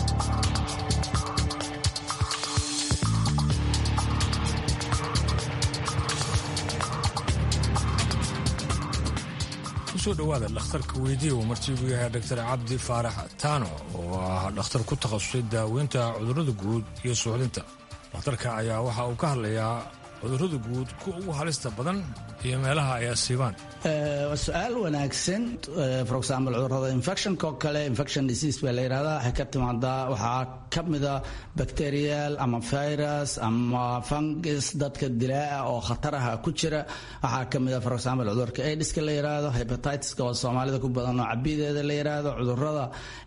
kusoo dhowaada dhakhtarka weydiiya uu martiigu yahay dr cabdi faarax taano oo ah dhakhtar ku takhasusay daaweynta cudurrada guud iyo suuxdinta dhakhtarka ayaa waxa uu ka hadlayaa cudurrada guud kuwa ugu halista badan iyo meelaha ay asiibaan waa su-aal wanaagsan for example cudurada infectionka oo kale infection disease baa la yidhahdaa waxay ka timaadaa waxaa ka mida bacterial ama virus ama fungus dadka dilaa oo khataraha ku jira waxaa ka mida for example cudurka aidiska la yidhaahdo hepatitiska oo soomaalida ku badan oo cabideeda la yidhaahdo cudurada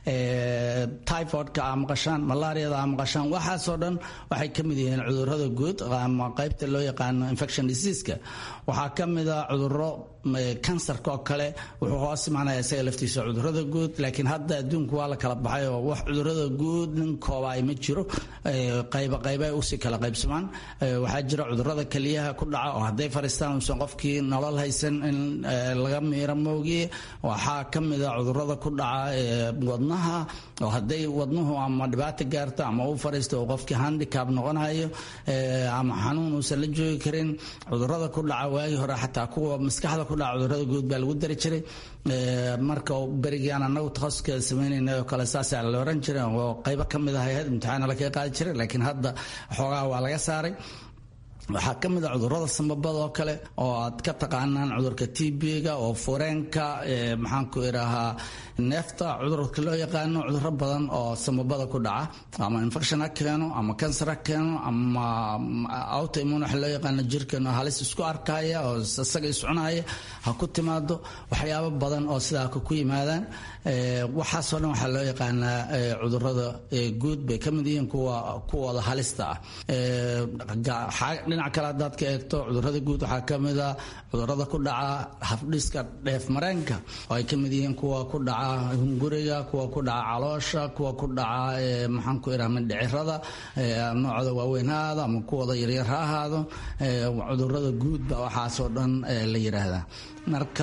typhoidka aa maqashaan malaariada aa maqashaan waxaasoo dhan waxay ka mid yihiin cudurada guud ama qaybta loo yaqaano infection diseaseska waxaa ka mida cuduro kansarka oo kale wuxuu hoos imaanaya isaga laftiisa cudurada guud laakiin hadda adduunku waa la kala baxay oo wax cudurada guud nin koobaay ma jiro qayba qayba usii kala qaybsamaan waxaa jira cudurada keliyaha ku dhaca oo hadday fariistaan uusan qofkii nolol haysan in laga miiro moogiye waxaa ka mida cudurada ku dhaca wadnaha oo hadday wadnuhu ama dhibaata gaarto ama uu fariisto oo qofkii handicab noqonayo ama xanuun uusan la joogi karin cudurada ku dhaca waagii hore xataa kuwa maskaxda ku dhaca cudurada guud baa lagu dari jiray marka berigaan anagu takhasuska samaynayna oo kale saasaa la oran jiray oo qaybo ka mid ah hay-ad imtixaana lakaga qaadi jiray laakiin hadda xoogaha waa laga saaray waxaa ka mid a cudurada sambabada oo kale oo aad ka taqaanaan cudurka tb-ga oo fureenka maxaanku idhaahaa neefta cudurka loo yaqaano cuduro badan oo sambabada ku dhaca ama infection ha keeno ama cancer ha keeno ama autoimmune waxa loo yaqaano jirkeeno halis isku arkaya oo isaga iscunaya ha ku timaado waxyaabo badan oo sidaa ku yimaadaan waxaasoo dhan waxaa loo yaqaanaa cudurada guud bay ka mid yihiin kuwa kuwooda halista ah dhinac kale haddaad ka eegto cudurada guud waxaa ka mid a cudurada ku dhaca habdhiska dheef mareenka oo ay ka mid yihiin kuwa ku dhaca hunguriga kuwa ku dhaca caloosha kuwa ku dhaca maxaanku idhaha mindhicirada noocda waaweyn ha ahaado ama kuwooda yaryar ha ahaado cudurada guud ba waxaasoo dhan la yidhaahdaa marka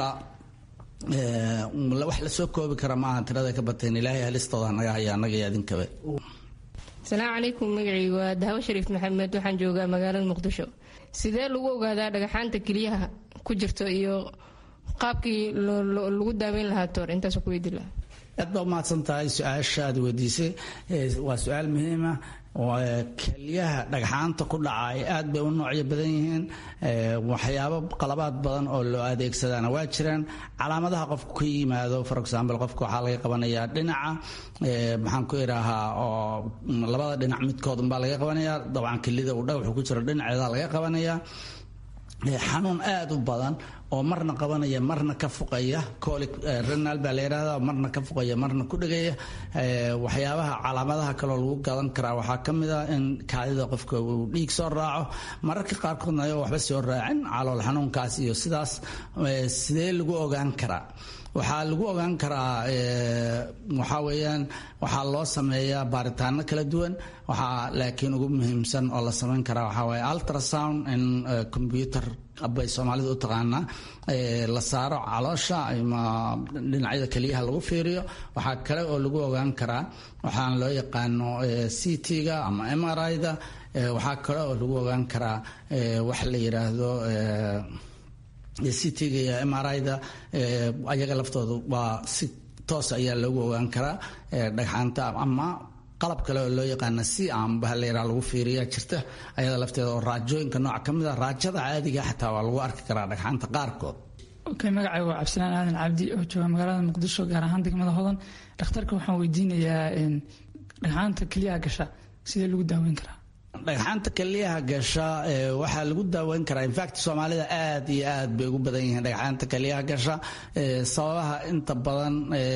wax lasoo koobi kara maaha tirada ka bateen ilaahay halistooda naga haya annaga iyo adinkaba asalaamu calaykum magacaygu waa daawo shariif maxamed waxaan joogaa magaalada muqdisho sidee lagu ogaadaa dhagaxaanta keliyaha ku jirto iyo qaabkii lagu daaweyn lahaa toor intaas ku weydi lahaa aad baa umahadsan tahay su-aasha aad weydiisay waa su-aal muhiima kelyaha dhagxaanta ku dhacay aad bay u noocyo badan yihiin waxyaabo qalabaad badan oo loo adeegsadaana waa jiraan calaamadaha qofku ka yimaado for example qofka waxaa laga qabanayaa dhinaca maxaan ku idhaahaa oo labada dhinac midkood unbaa laga qabanayaa dabcan kelida uu dhagaxu ku jiro dhinaceeda laga qabanayaa xanuun aada u badan oo marna qabanaya marna ka fuqaya colic renal baa la yidhahda marna ka fuqaya marna ku dhegaya waxyaabaha calaamadaha kaloo lagu gadan karaa waxaa ka mid a in kaadida qofka uu dhiig soo raaco mararka qaarkoodna ayagoo waxba soo raacin calool xanuunkaas iyo sidaas sidee lagu ogaan karaa waxaa lagu ogaan karaa waxaa weeyaan waxaa loo sameeyaa baaritaano kala duwan waxaa laakiin ugu muhiimsan oo la samayn karaa waxaa waaye ultrasound in computer bay soomaalida u taqaanaa la saaro caloosha ama dhinacyada keliyaha lagu fiiriyo waxaa kale oo lagu ogaan karaa waxaan loo yaqaano ct-ga ama mri-da waxaa kale oo lagu ogaan karaa wax la yidhaahdo ct-ga iyo mri-da ayaga laftooda waa si toos ayaa loogu ogaan karaa dhagxaanta ama qalab kale oo loo yaqaana si amba layraa lagu fiiriya jirta ayada lafteeda oo raajooyinka nooc ka mid a raajada caadiga xataa waa lagu arki karaa dhagxaanta qaarkood okay magacay waa cabdisalaan aadan cabdi oo jooga magaalada muqdisho gaar ahaan degmada hodan dhakhtarka waxaan weydiinayaa dhagxaanta keliyaha gasha sidee lagu daaweyn karaa dhagxaanta keliyaha gasha waxaa lagu daaweyn karaa infact soomaalida aad iyo aad bay ugu badan yihiin dhagxaanta keliyaha gasha sababaha inta badan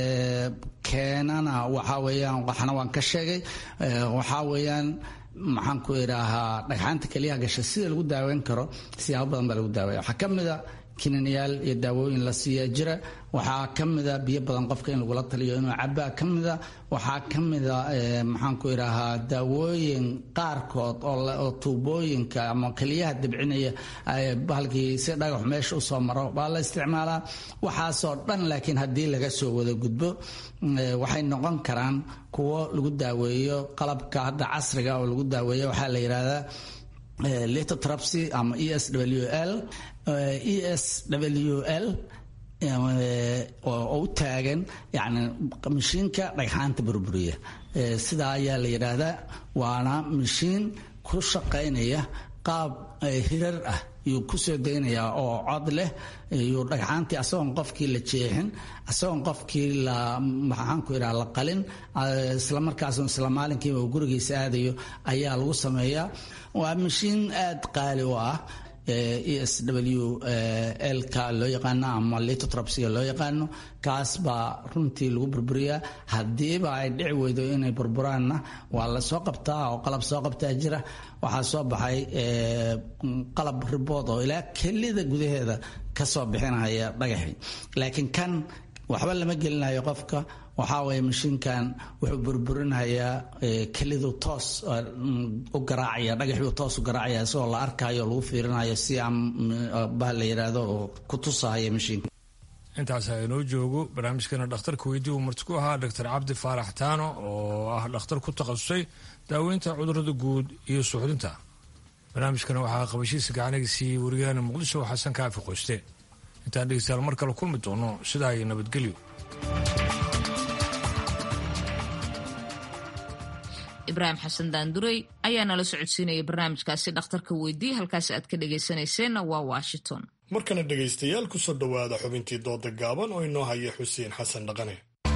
keenana waxaa weeyaan waxna waan ka sheegay waxaa weeyaan maxaan ku idhaahaa dhagxaanta keliyaha gasha sida lagu daaweyn karo siyaabo badan baa lagu daaweya waxaa ka mid a kininayaal iyo daawooyin la siiya jira waxaa ka mida biyo badan qofka in lagula taliyo inuu cabaa ka mida waxaa ka mida maxaan ku idhaahaa daawooyin qaarkood oo tuubooyinka ama keliyaha debcinaya bahalkii si dhagax meesha usoo maro baa la isticmaalaa waxaasoo dhan laakiin haddii laga soo wada gudbo waxay noqon karaan kuwo lagu daaweeyo qalabka hadda casriga oo lagu daaweeyo waxaa la yidhaahdaa litotrapsy ama e s w l e s w l oo u taagan yani mashiinka dhagxaanta burburiya sidaa ayaa la yidhaahdaa waana mashiin ku shaqaynaya qaab hirar ah yuu kusoo daynayaa oo cod leh yuu dhagxaantii asagoon qofkii la jeexin asagoon qofkii la maxaanku idhaha la qalin isla markaasoo isla maalinkiiba uu gurigiisa aadayo ayaa lagu sameeyaa waa mashiin aada qaali u ah e s w lka loo yaqaano ama litotrapsiga loo yaqaano kaas baa runtii lagu burburiyaa haddiiba ay dhici weydo inay burburaanna waa la soo qabtaa oo qalab soo qabtaa jira waxaa soo baxay qalab ribood oo ilaa kelida gudaheeda ka soo bixinaya dhagaxi laakiin kan waxba lama gelinayo qofka waxaa waye mashiinkan wuxuu burburinayaa kelidu toos u garaacaya dhagaxuu toos u garaacaya isagoo la arkayo lagu fiirinayo si aan bah la yidhaahdo oo ku tusahaya mashiinka intaas inoo joogo barnaamijkeena dhakhtarka weydii uu marti ku ahaa doctor cabdi faarax taano oo ah dhakhtar ku takhasusay daaweynta cudurada guud iyo suuxdinta barnaamijkana waxaa qabashiisa gacaniga siiyey wariyaheena muqdisho xasan kaafi qoyste intaan dhegeystayaal mar kale kulmi doono sidaa iyo nabadgelyo ibraahim xasan daandurey ayaa nala socodsiinaya barnaamijkaasi dhakhtarka weydii halkaasi aad ka dhegaysanayseena waa washington markana dhegaystayaal kusoo dhowaada xubintii dooda gaaban oo inoo haya xuseen xasan dhaqane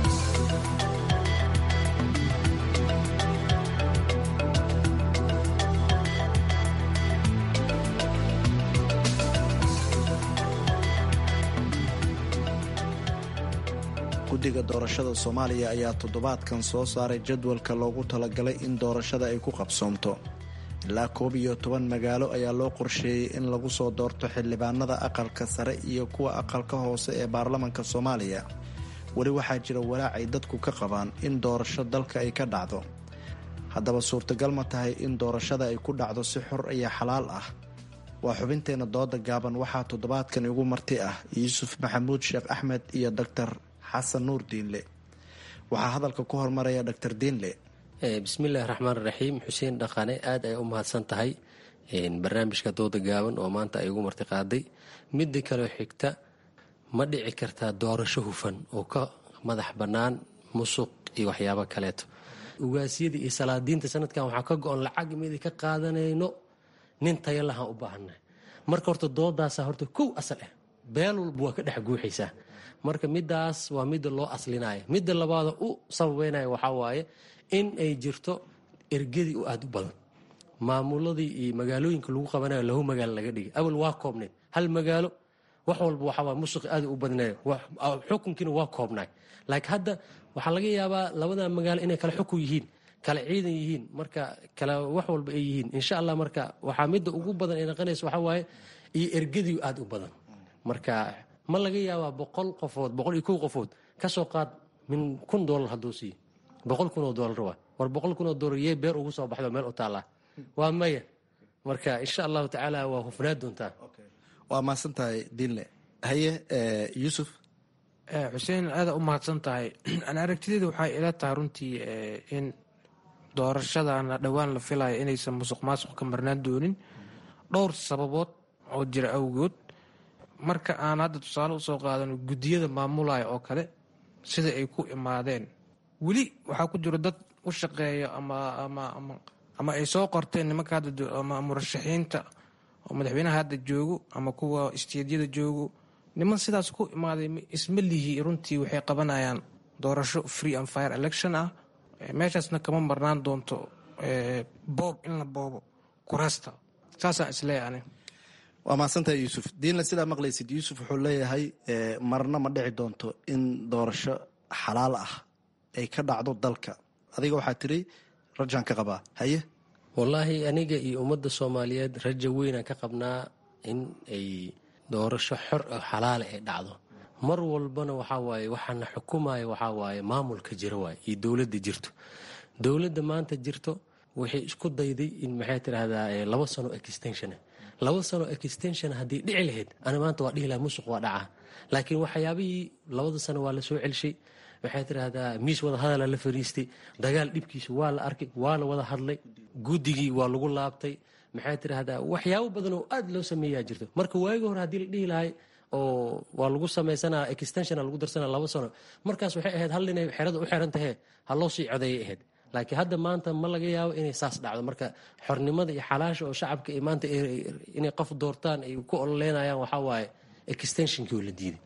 guddiga doorashada soomaaliya ayaa toddobaadkan soo saaray jadwalka loogu talagalay in doorashada ay ku qabsoomto ilaa koob iyo toban magaalo ayaa loo qorsheeyey in lagu soo doorto xildhibaanada aqalka sare iyo kuwa aqalka hoose ee baarlamanka soomaaliya weli waxaa jira walaac ay dadku ka qabaan in doorasho dalka ay ka dhacdo haddaba suurtagal ma tahay in doorashada ay ku dhacdo si xor iyo xalaal ah waa xubinteenna dooda gaaban waxaa toddobaadkan igu marti ah yuusuf maxamuud sheekh axmed iyo doctor xasan nuur diinle waxaa hadalka ku hormaraya doctor diinle bismillahi raxmaan raxiim xuseen dhaqane aad ay u mahadsan tahay barnaamijka dooda gaaban oo maanta ay ugu marti qaaday midda kaleo xigta ma dhici kartaa doorasho hufan oo ka madax bannaan musuq iyo waxyaabo kaleeto ugaasyadii iyo salaadiinta sanadkan waxaa ka go-on lacag midi ka qaadanayno nin taya lahaan u baahannahay marka horta doodaasa horta kow asal ah beel walba waa ka dhex guuxaysaa marka midaas waa midda loo aslinaya midda labaada u sababeynaya waxaa waaye in ay jirto ergadii u aada u badan maamuladii iyo magaalooyinka lagu qabanayo lahu magaalo laga dhigay awal waa koobnayd hal magaalo wax walba waxaa musuqi aada u badnayo xukunkiina waa koobnay laakiin hadda waxaa laga yaabaa labada magaalo inay kala xukun yihiin kala ciidan yihiin marka kala wax walba ay yihiin insha allah marka waxaa midda ugu badan ay naqanaysa waxaa waaye iyo ergadii aada u badan marka ma laga yaabaa boqol qofood boqol iyo kow qofood kasoo qaad min kun doolar hadduu siiyo boqol kun oo doolar waa war boqol kun oo doolar yee beer ugu soo baxdo meel u taallaa waa maya marka insha allahu tacaala waa hufnaa doontaa waa mahadsan tahay diinle haye yuusuf xuseen aada u mahadsan tahay an aragtideeda waxay ila tahay runtii in doorashadana dhowaan la filayo inaysan musuq maasuq ka marnaan doonin dhowr sababood oo jira awgood marka aan hadda tusaale usoo qaadano guddiyada maamulaya oo kale sida ay ku imaadeen weli waxaa ku jiro dad u shaqeeya ama ay soo qorteen nimanka ama murashaxiinta oo madaxweynaha hadda joogo ama kuwa isteedyada joogo niman sidaas ku imaaday isma lihi runtii waxay qabanayaan doorasho free and fire election ah meeshaasna kama marnaan doonto boob in la boobo kuraasta saasaan isleeyahay ani waa mahadsantahay yuusuf diinle sidaa maqlaysid yuusuf wuxuu leeyahay marna ma dhici doonto in doorasho xalaal ah ay ka dhacdo dalka adiga waxaa tiri rajaan ka qabaa haye wallaahi aniga iyo ummadda soomaaliyeed rajo weynaan ka qabnaa in ay doorasho xor oo xalaala ay dhacdo mar walbana waxaa waaye waxaana xukumaya waxaa waaye maamulka jira waaye iyo dowladda jirto dowladda maanta jirto waxay isku dayday in maxay tidhaahdaa laba sano extension laba sano extension haddii dhici lahayd ana maanta waa dhihi laha musuq waa dhaca laakiin waxyaabihii labada sano waa la soo celshay waxay tidhaahdaa miis wada hadala la fariistay dagaal dhibkiisa waa la arkay waa la wada hadlay guddigii waa lagu laabtay maxay tidhaahdaa waxyaabo badan oo aad loo sameeyaa jirto marka waagi hore haddii la dhihi lahay oo waa lagu samaysanaa extensiona lagu darsanaa laba sano markaas waxay ahayd hal inay xerada u xiran tahee ha loo sii codeeyay ahayd laakiin hadda maanta ma laga yaabo inay saas dhacdo marka xornimada iyo xalaasha oo shacabka ay maanta inay qof doortaan ay ku ololeynayaan waxaa waaye extensionkii oo la diiday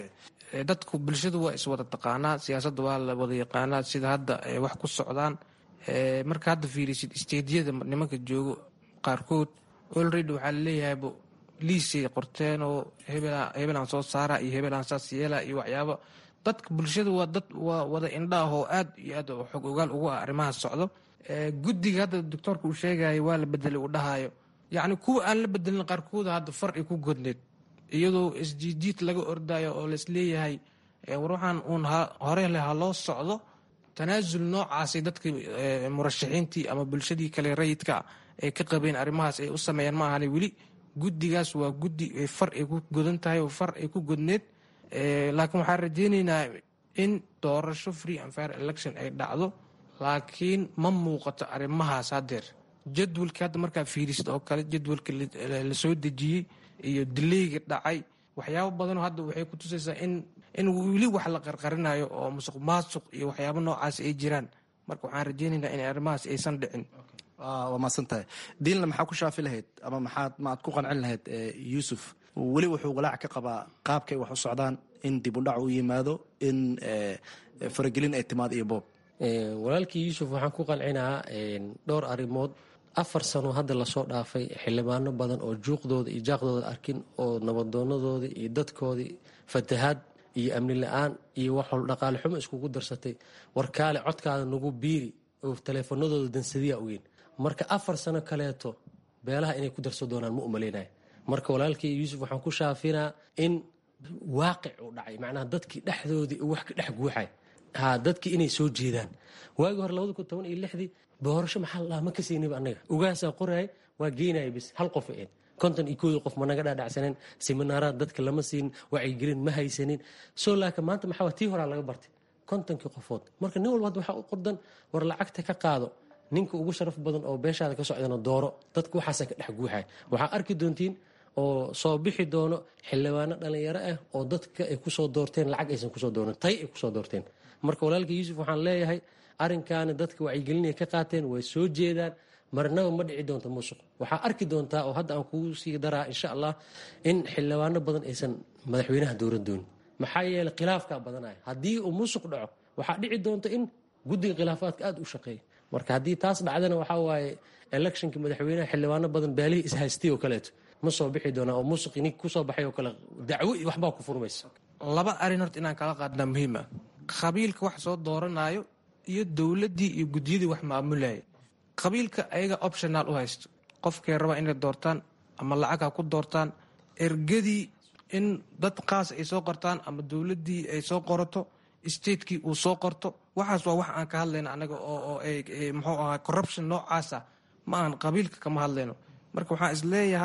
dadku bulshadu waa iswada taqaanaa siyaasadda waa la wada yaqaanaa sida hadda wax ku socdaan marka hadda fiirisid isteedyada nimanka joogo qaarkood olready waxaa laleeyahayba liisay qorteen oo hebelaan soo saara iyo hebelaan saas yeela iyo waxyaabo dadka bulshada waa dad waa wada indhaah oo aad iyo aad xog ogaal ugu ah arrimaha socdo guddiga hadda doctoorka uu sheegaya waa la bedelay uu dhahayo yacni kuwa aan la bedelin qaarkooda hadda far ay ku godneed iyadoo isjiijiid laga ordayo oo laisleeyahay war waxaan uun hore leh ha loo socdo tanaasul noocaasay dadka murashaxiintii ama bulshadii kale rayidka ay ka qabeen arrimahaas ay u sameeyaan ma ahane weli guddigaas waa guddi far ay ku godan tahay oo far ay ku godneed laakiin waxaan rajeyneynaa in doorasho free and fair election ay dhacdo laakiin ma muuqato arrimahaas haddeer jadwalkii hadda markaa fiirisid oo kale jadwalka la soo dejiyey iyo dileyga dhacay waxyaabo badanoo hadda waxay ku tusaysaa in in weli wax la qarqarinayo oo musuq maasuq iyo waxyaabo noocaas ay jiraan marka waxaan rajeyneynaa in arrimahaas aysan dhicin waa mahadsan tahay diinle maxaa ku shaafi lahayd ama maxaad maaad ku qancin lahayd yuusuf weli wuxuu walaac ka qabaa qaabkay wax u socdaan in dib u dhac u yimaado in faragelin ay timaado iyo boob walaalkii yuusuf waxaan ku qancinaa dhowr arrimood afar sano hadda lasoo dhaafay xildhibaano badan oo juuqdooda iyo jaaqdooda arkin oo nabadoonadoodii iyo dadkoodii fatahaad iyo amni la-aan iyo waxol dhaqaale xumo iskugu darsatay warkaale codkaada nagu biiri oo taleefanadooda dansadiya ogeyn marka afar sano kaleeto beelaha inay ku darso doonaan ma umaleynaya marka walaalkii yuusuf waxaan ku shaafinaa in waaqic uu dhacay macnaha dadkii dhexdoodii wax ka dhex guuxay ha dadkii inay soo jeedaan waagii hore labada kun toban iyo lixdii doorasho maxaa la dhaha ma kasayniba annaga ugaasaa qoraay waa geenaya bis hal qof eed konton iyo koodii qof ma naga dhaadhacsaneen siminaaraad dadka lama siin wacyigelin ma haysanin soo laaka maanta maxaa tii horaa laga bartay kontonkii qofood marka nin walba hadda waxaa u qordan war lacagta ka qaado ninka ugu sharaf badan oo beeshaada ka socdana dooro dadka waxaasa ka dhex guuxay waxaa arki doontiin oo soo bixi doono xildhibaano dhalinyaro ah oo dadka ay kusoo doorteen lacag aysan kusoo dooran tay ay kusoo doorteen marka walaalka yuusuf waxaan leeyahay arrinkaana dadka wacyigelinay ka qaateen way soo jeedaan marnaba ma dhici doonto musuq waxaa arki doontaa oo hadda aan kugu sii daraa insha allah in xildhibaano badan aysan madaxweynaha dowran doonin maxaa yeeley khilaafkaa badanaya haddii uu musuq dhaco waxaa dhici doonta in guddiga khilaafaadka aada u shaqeeya marka haddii taas dhacdana waxaa waaye electionka madaxweynaha xildhibaano badan baalihii ishaystay oo kaleeto ma soo bixi doonaa oo musuqi nink kusoo baxay oo kale dacwo iyo waxbaa ku furmaysa laba arrin horta inaan kala qaadnaa muhiim ah qabiilka wax soo dooranayo iyo dowladdii iyo guddiyadii wax maamulaya qabiilka ayaga optional u haysto qofkay rabaa inay doortaan ama lacag ha ku doortaan ergadii in dad qaas ay soo qortaan ama dowladdii ay soo qorato statekii uu soo qorto waxaas waa wax aan ka hadlayno anaga oo muxuu ahaa corruption noocaasa ma aan qabiilka kama hadlayno marka waxaan isleeyahay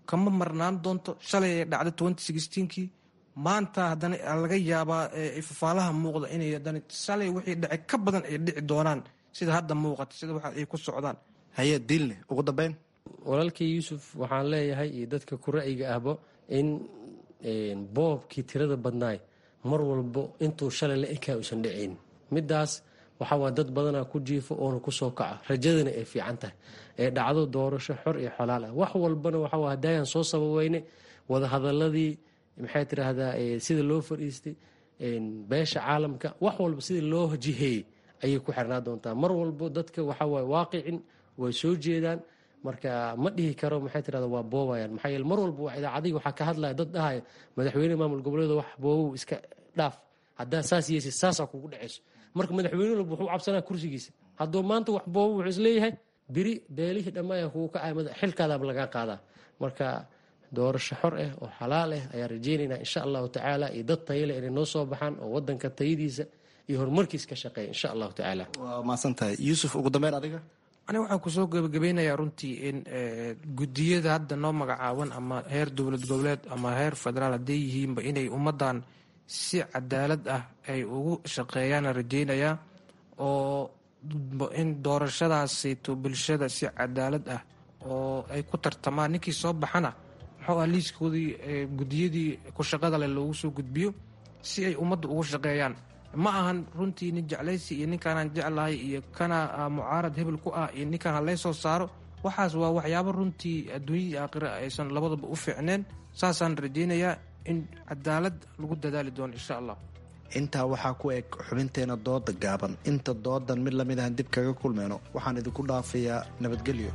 kama marnaan doonto shalay ay dhacday kii maanta haddana laga yaabaa fafaalaha muuqda inay haddana shalay wixii dhacay ka badan ay dhici doonaan sida hadda muuqata sida waxa ay ku socdaan haye diinle ugu dambeyn walaalkii yuusuf waxaan leeyahay iyo dadka ku ra'yiga ahba in boobkii tirada badnaay mar walbo intuu shalay la ekaa uusan dhacayn midaas waxawaa dad badanaa ku jiifo oona kusoo kaca rajadana ay fiican tahay ee dhacdo doorasho xor iyo xolaal ah wax walbana waxawa hadaayan soo sababeyne wadahadaladii maxay tiraahdaa sida loo fadhiistay beesha caalamka wax walba sida loo jiheeyey ayay ku xirnaa doontaa mar walbo dadka waxawaay waaqicin way soo jeedaan marka ma dhihi karo maxay tirahda waa boobayaan maxaa yeele mar walba waa idaacadihi waxaa ka hadlaya dad dhahaya madaxweyne maamul goboleeda wax boobow iska dhaaf haddaa saas yeesi saasaa kugu dhacayso marka madaxweyne walba wuxuu cabsanaa kursigiisa hadduu maanta wax boobo wuxuu isleeyahay biri beelihii dhammaaya kugu kacay xilkaadaaba lagaa qaadaa marka doorasho xor ah oo xalaal ah ayaan rajeynaynaa insha allahu tacaala iyo dad tayale inay noo soo baxaan oo wadanka tayadiisa iyo horumarkiis ka shaqeeya insha allahu tacaala waa mahadsan tahay yuusuf ugu dambeyn adiga aniga waxaan kusoo gebagabeynayaa runtii in gudiyada hadda noo magacaaban ama heer dowlad goboleed ama heer federaal hadday yihiinba inay ummadan si cadaalad ah ay ugu shaqeeyaana rajeynayaa oo in doorashadaasayto bulshada si cadaalad ah oo ay ku tartamaan ninkii soo baxana muxuu ah liiskoodii gudiyadii ku shaqada leh loogu soo gudbiyo si ay ummadda ugu shaqeeyaan ma ahan runtii nin jeclaysi iyo ninkaanaan jeclahay iyo kana mucaarad hebel ku ah iyo ninkaan halay soo saaro waxaas waa waxyaabo runtii adduunyadii aakhira aysan labadaba u fiicneen saasaan rajeynayaa in cadaalad lagu dadaali doono insha allah intaa waxaa ku eg xubinteena dooda gaaban inta doodan mid lamid ahan dib kaga kulmeyno waxaan idinku dhaafayaa nabadgelyo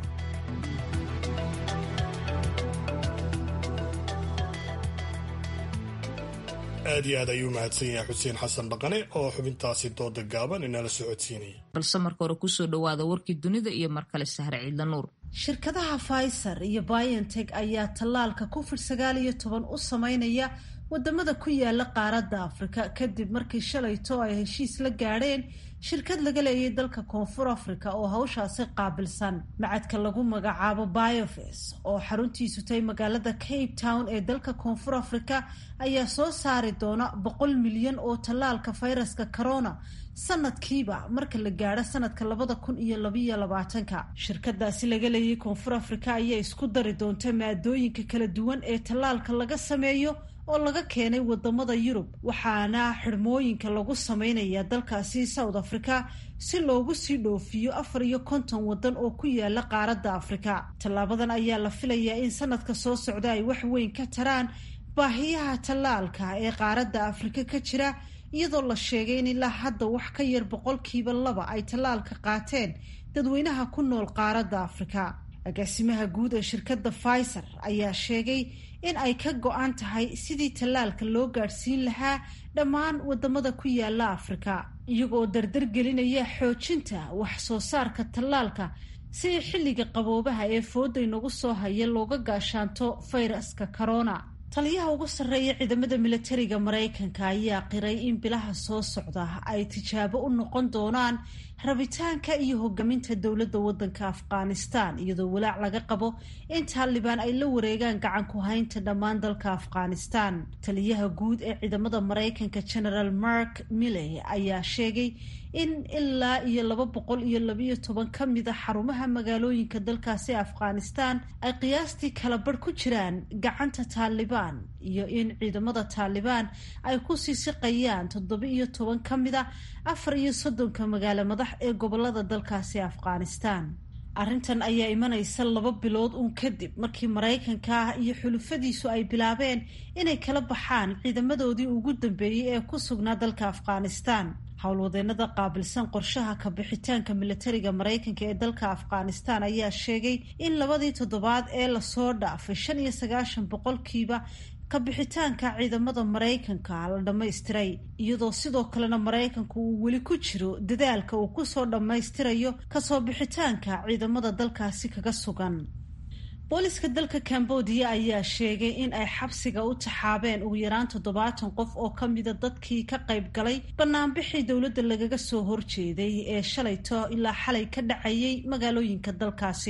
aad iyo aad ayuu mahadsan yahay xuseen xasan dhaqane oo xubintaasi dooda gaaban inala socodsiinaya balse marka hore kusoo dhawaada warkii dunida iyo mar kale sahre ciidla nuur shirkadaha pfizer iyo biontech ayaa tallaalka covid sagaal iyo toban u sameynaya wadamada ku yaala qaaradda afrika kadib markii shalayto ay heshiis la gaadheen shirkad laga leeyay dalka koonfur afrika oo hawshaasi qaabilsan macadka lagu magacaabo biofes oo xaruntiisu tahay magaalada cape town ee dalka koonfur afrika ayaa soo saari doona boqol milyan oo tallaalka fayraska corona sanadkiiba marka la gaadho sanadka labada kun iyo labayo labaatanka shirkadaasi laga leeyay koonfur afrika ayaa isku dari doonta maadooyinka kala duwan ee tallaalka laga sameeyo oo laga keenay wadamada yurub waxaana xidhmooyinka lagu sameynaya dalkaasi south africa si loogu sii dhoofiyo afar iyo konton wadan oo ku yaala qaaradda afrika tallaabadan ayaa la filayaa in sanadka soo socda ay wax weyn ka taraan baahiyaha tallaalka ee qaaradda afrika ka jira iyadoo la sheegay in ilaa hadda wax ka yar boqolkiiba laba ay tallaalka qaateen dadweynaha ku nool qaaradda afrika agaasimaha guud ee shirkadda pfizer ayaa sheegay in ay ka go-an tahay sidii tallaalka loo gaadhsiin lahaa dhammaan wadamada ku yaala afrika iyagoo dardar gelinaya xoojinta wax soo saarka tallaalka si xilliga qaboobaha ee fooda inagu soo haya looga gaashaanto fayraska corona taliyaha ugu sarreeya ciidamada militariga maraykanka ayaa qiray in bilaha soo socda ay tijaabo u noqon doonaan rabitaanka iyo hogaaminta dowladda waddanka afghanistan iyadoo walaac laga qabo in taalibaan ay la wareegaan gacan ku haynta dhammaan dalka afghanistan taliyaha guud ee ciidamada maraykanka generaal mark milley ayaa sheegay in ilaa iyo laba boqol iyo labayo toban ka mid a xarumaha magaalooyinka dalkaasi afghanistan ay qiyaastii kala barh ku jiraan gacanta taalibaan iyo in ciidamada taalibaan ay ku sii siqayaan toddoba iyo toban ka mid a afar iyo soddonka magaalo madax ee gobolada dalkaasi afghanistan arrintan ayaa imanaysa laba bilood uun kadib markii maraykanka iyo xulufadiisu ay bilaabeen inay kala baxaan ciidamadoodii ugu dambeeyey ee ku sugnaa dalka afghanistan howlwadeenada qaabilsan qorshaha ka bixitaanka militariga maraykanka ee dalka afghanistan ayaa sheegay in labadii toddobaad ee lasoo dhaafay shan iyo sagaashan boqolkiiba kabixitaanka ciidamada maraykanka la dhammaystiray iyadoo sidoo kalena maraykanku uu weli ku jiro dadaalka uu kusoo dhammaystirayo kasoo bixitaanka ciidamada dalkaasi kaga sugan booliska dalka cambodia ayaa sheegay in ay xabsiga u taxaabeen ugu yaraan toddobaatan qof oo ka mida dadkii ka qayb galay banaanbixii dowladda lagaga soo horjeeday ee shalayto ilaa xalay ka dhacayay magaalooyinka dalkaasi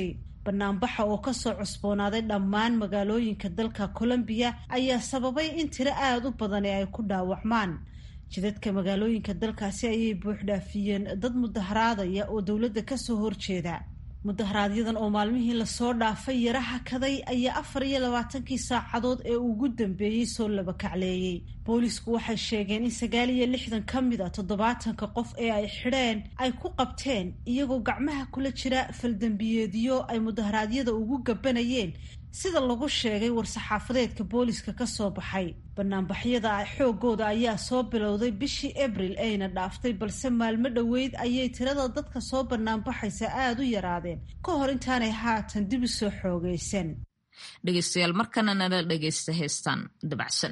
banaanbaxa oo kasoo cusboonaaday dhammaan magaalooyinka dalka colombiya ayaa sababay in tiro aada u badani ay ku dhaawacmaan jidadka magaalooyinka dalkaasi ayay buuxdhaafiyeen dad mudaharaadaya oo dowladda kasoo horjeeda mudaharaaadyadan oo maalmihii lasoo dhaafay yara hakaday ayaa afar iyo labaatankii saacadood ee ugu dambeeyey soo labakacleeyey boolisku waxay sheegeen in sagaal iyo lixdan ka mid a toddobaatanka qof ee ay xidheen ay ku qabteen iyagoo gacmaha kula jira faldambiyeedyo ay mudaharaadyada ugu gabanayeen sida lagu sheegay war-saxaafadeedka booliska ka soo baxay banaanbaxyada xoogooda ayaa soo bilowday bishii abril ayna dhaaftay balse maalmo dhoweyd ayay tirada dadka soo banaanbaxaysa aada u yaraadeen ka hor intaanay haatan dib u soo xoogaysan dhegeystayaal markana nala dhegeysta heestaan dabacsan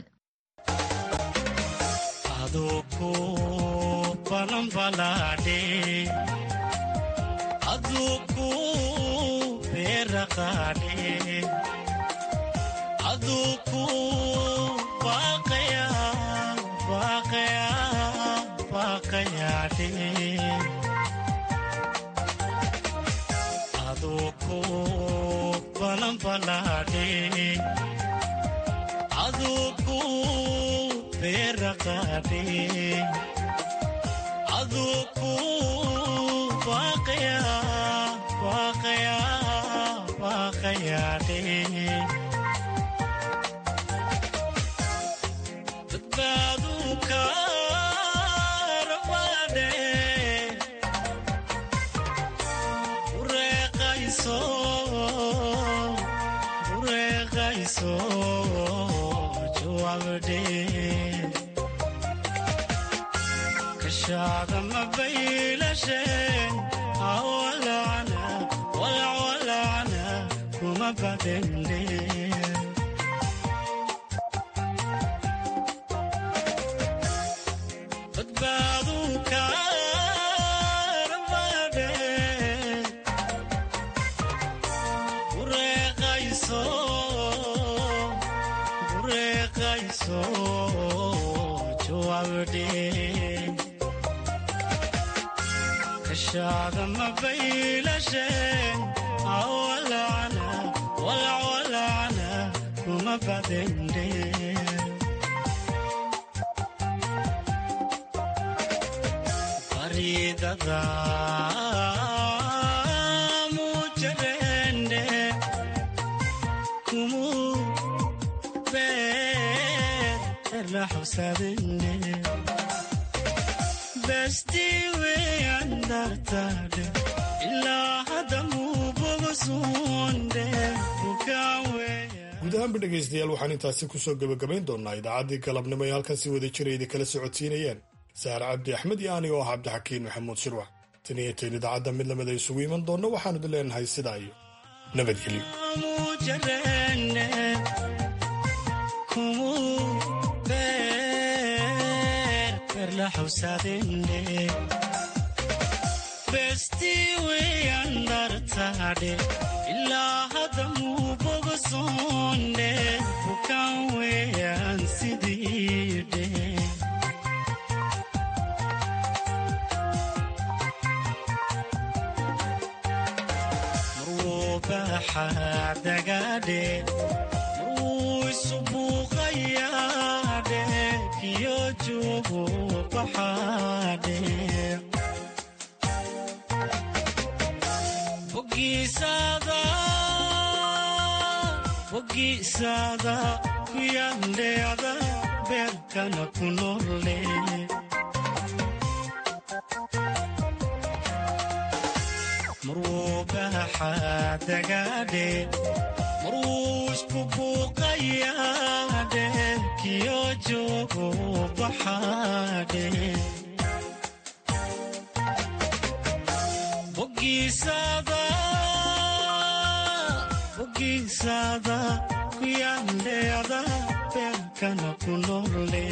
aduku baaqaya baaqaya baaqayaadhe aduku balanbalaadhe aduku beeraqaadhe aduku baaqaya baaqaya baaqayaadhe guud ahaanba dhegaystayaal waxaan intaasi kusoo gebagabayn doonaa idaacaddii galabnimo ee halkan si wada jirayda kala socodsiinayeen saare cabdi axmed iyo anigo ah cabdixakiin maxamuud shirwax tan iyo intayn idaacadda mid lamida isugu iman doonno waxaanu idin leenahay sidaa iyo nabadgelyo ilaa hadda muu bogosoonde bukaan weeyaan sidiidhe marwuu baaxaa dagaadhe marwuu isu buuqayaadhe kiyo joogu baxaadhe bogiisaada ku yaandheeda beerkana ku nolle marwuu baaxaa dagaadhe marwuu isku buuqayaadhe kiyo joogu baxaadhe bogiisaada ku yaandheeda beerkana ku nolle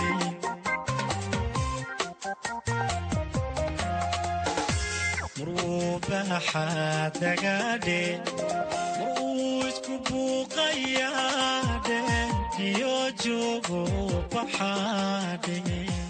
marwuu baaxaa dagaadhe marwuu isku buuqayaadhe kiyo joogu baxaadhe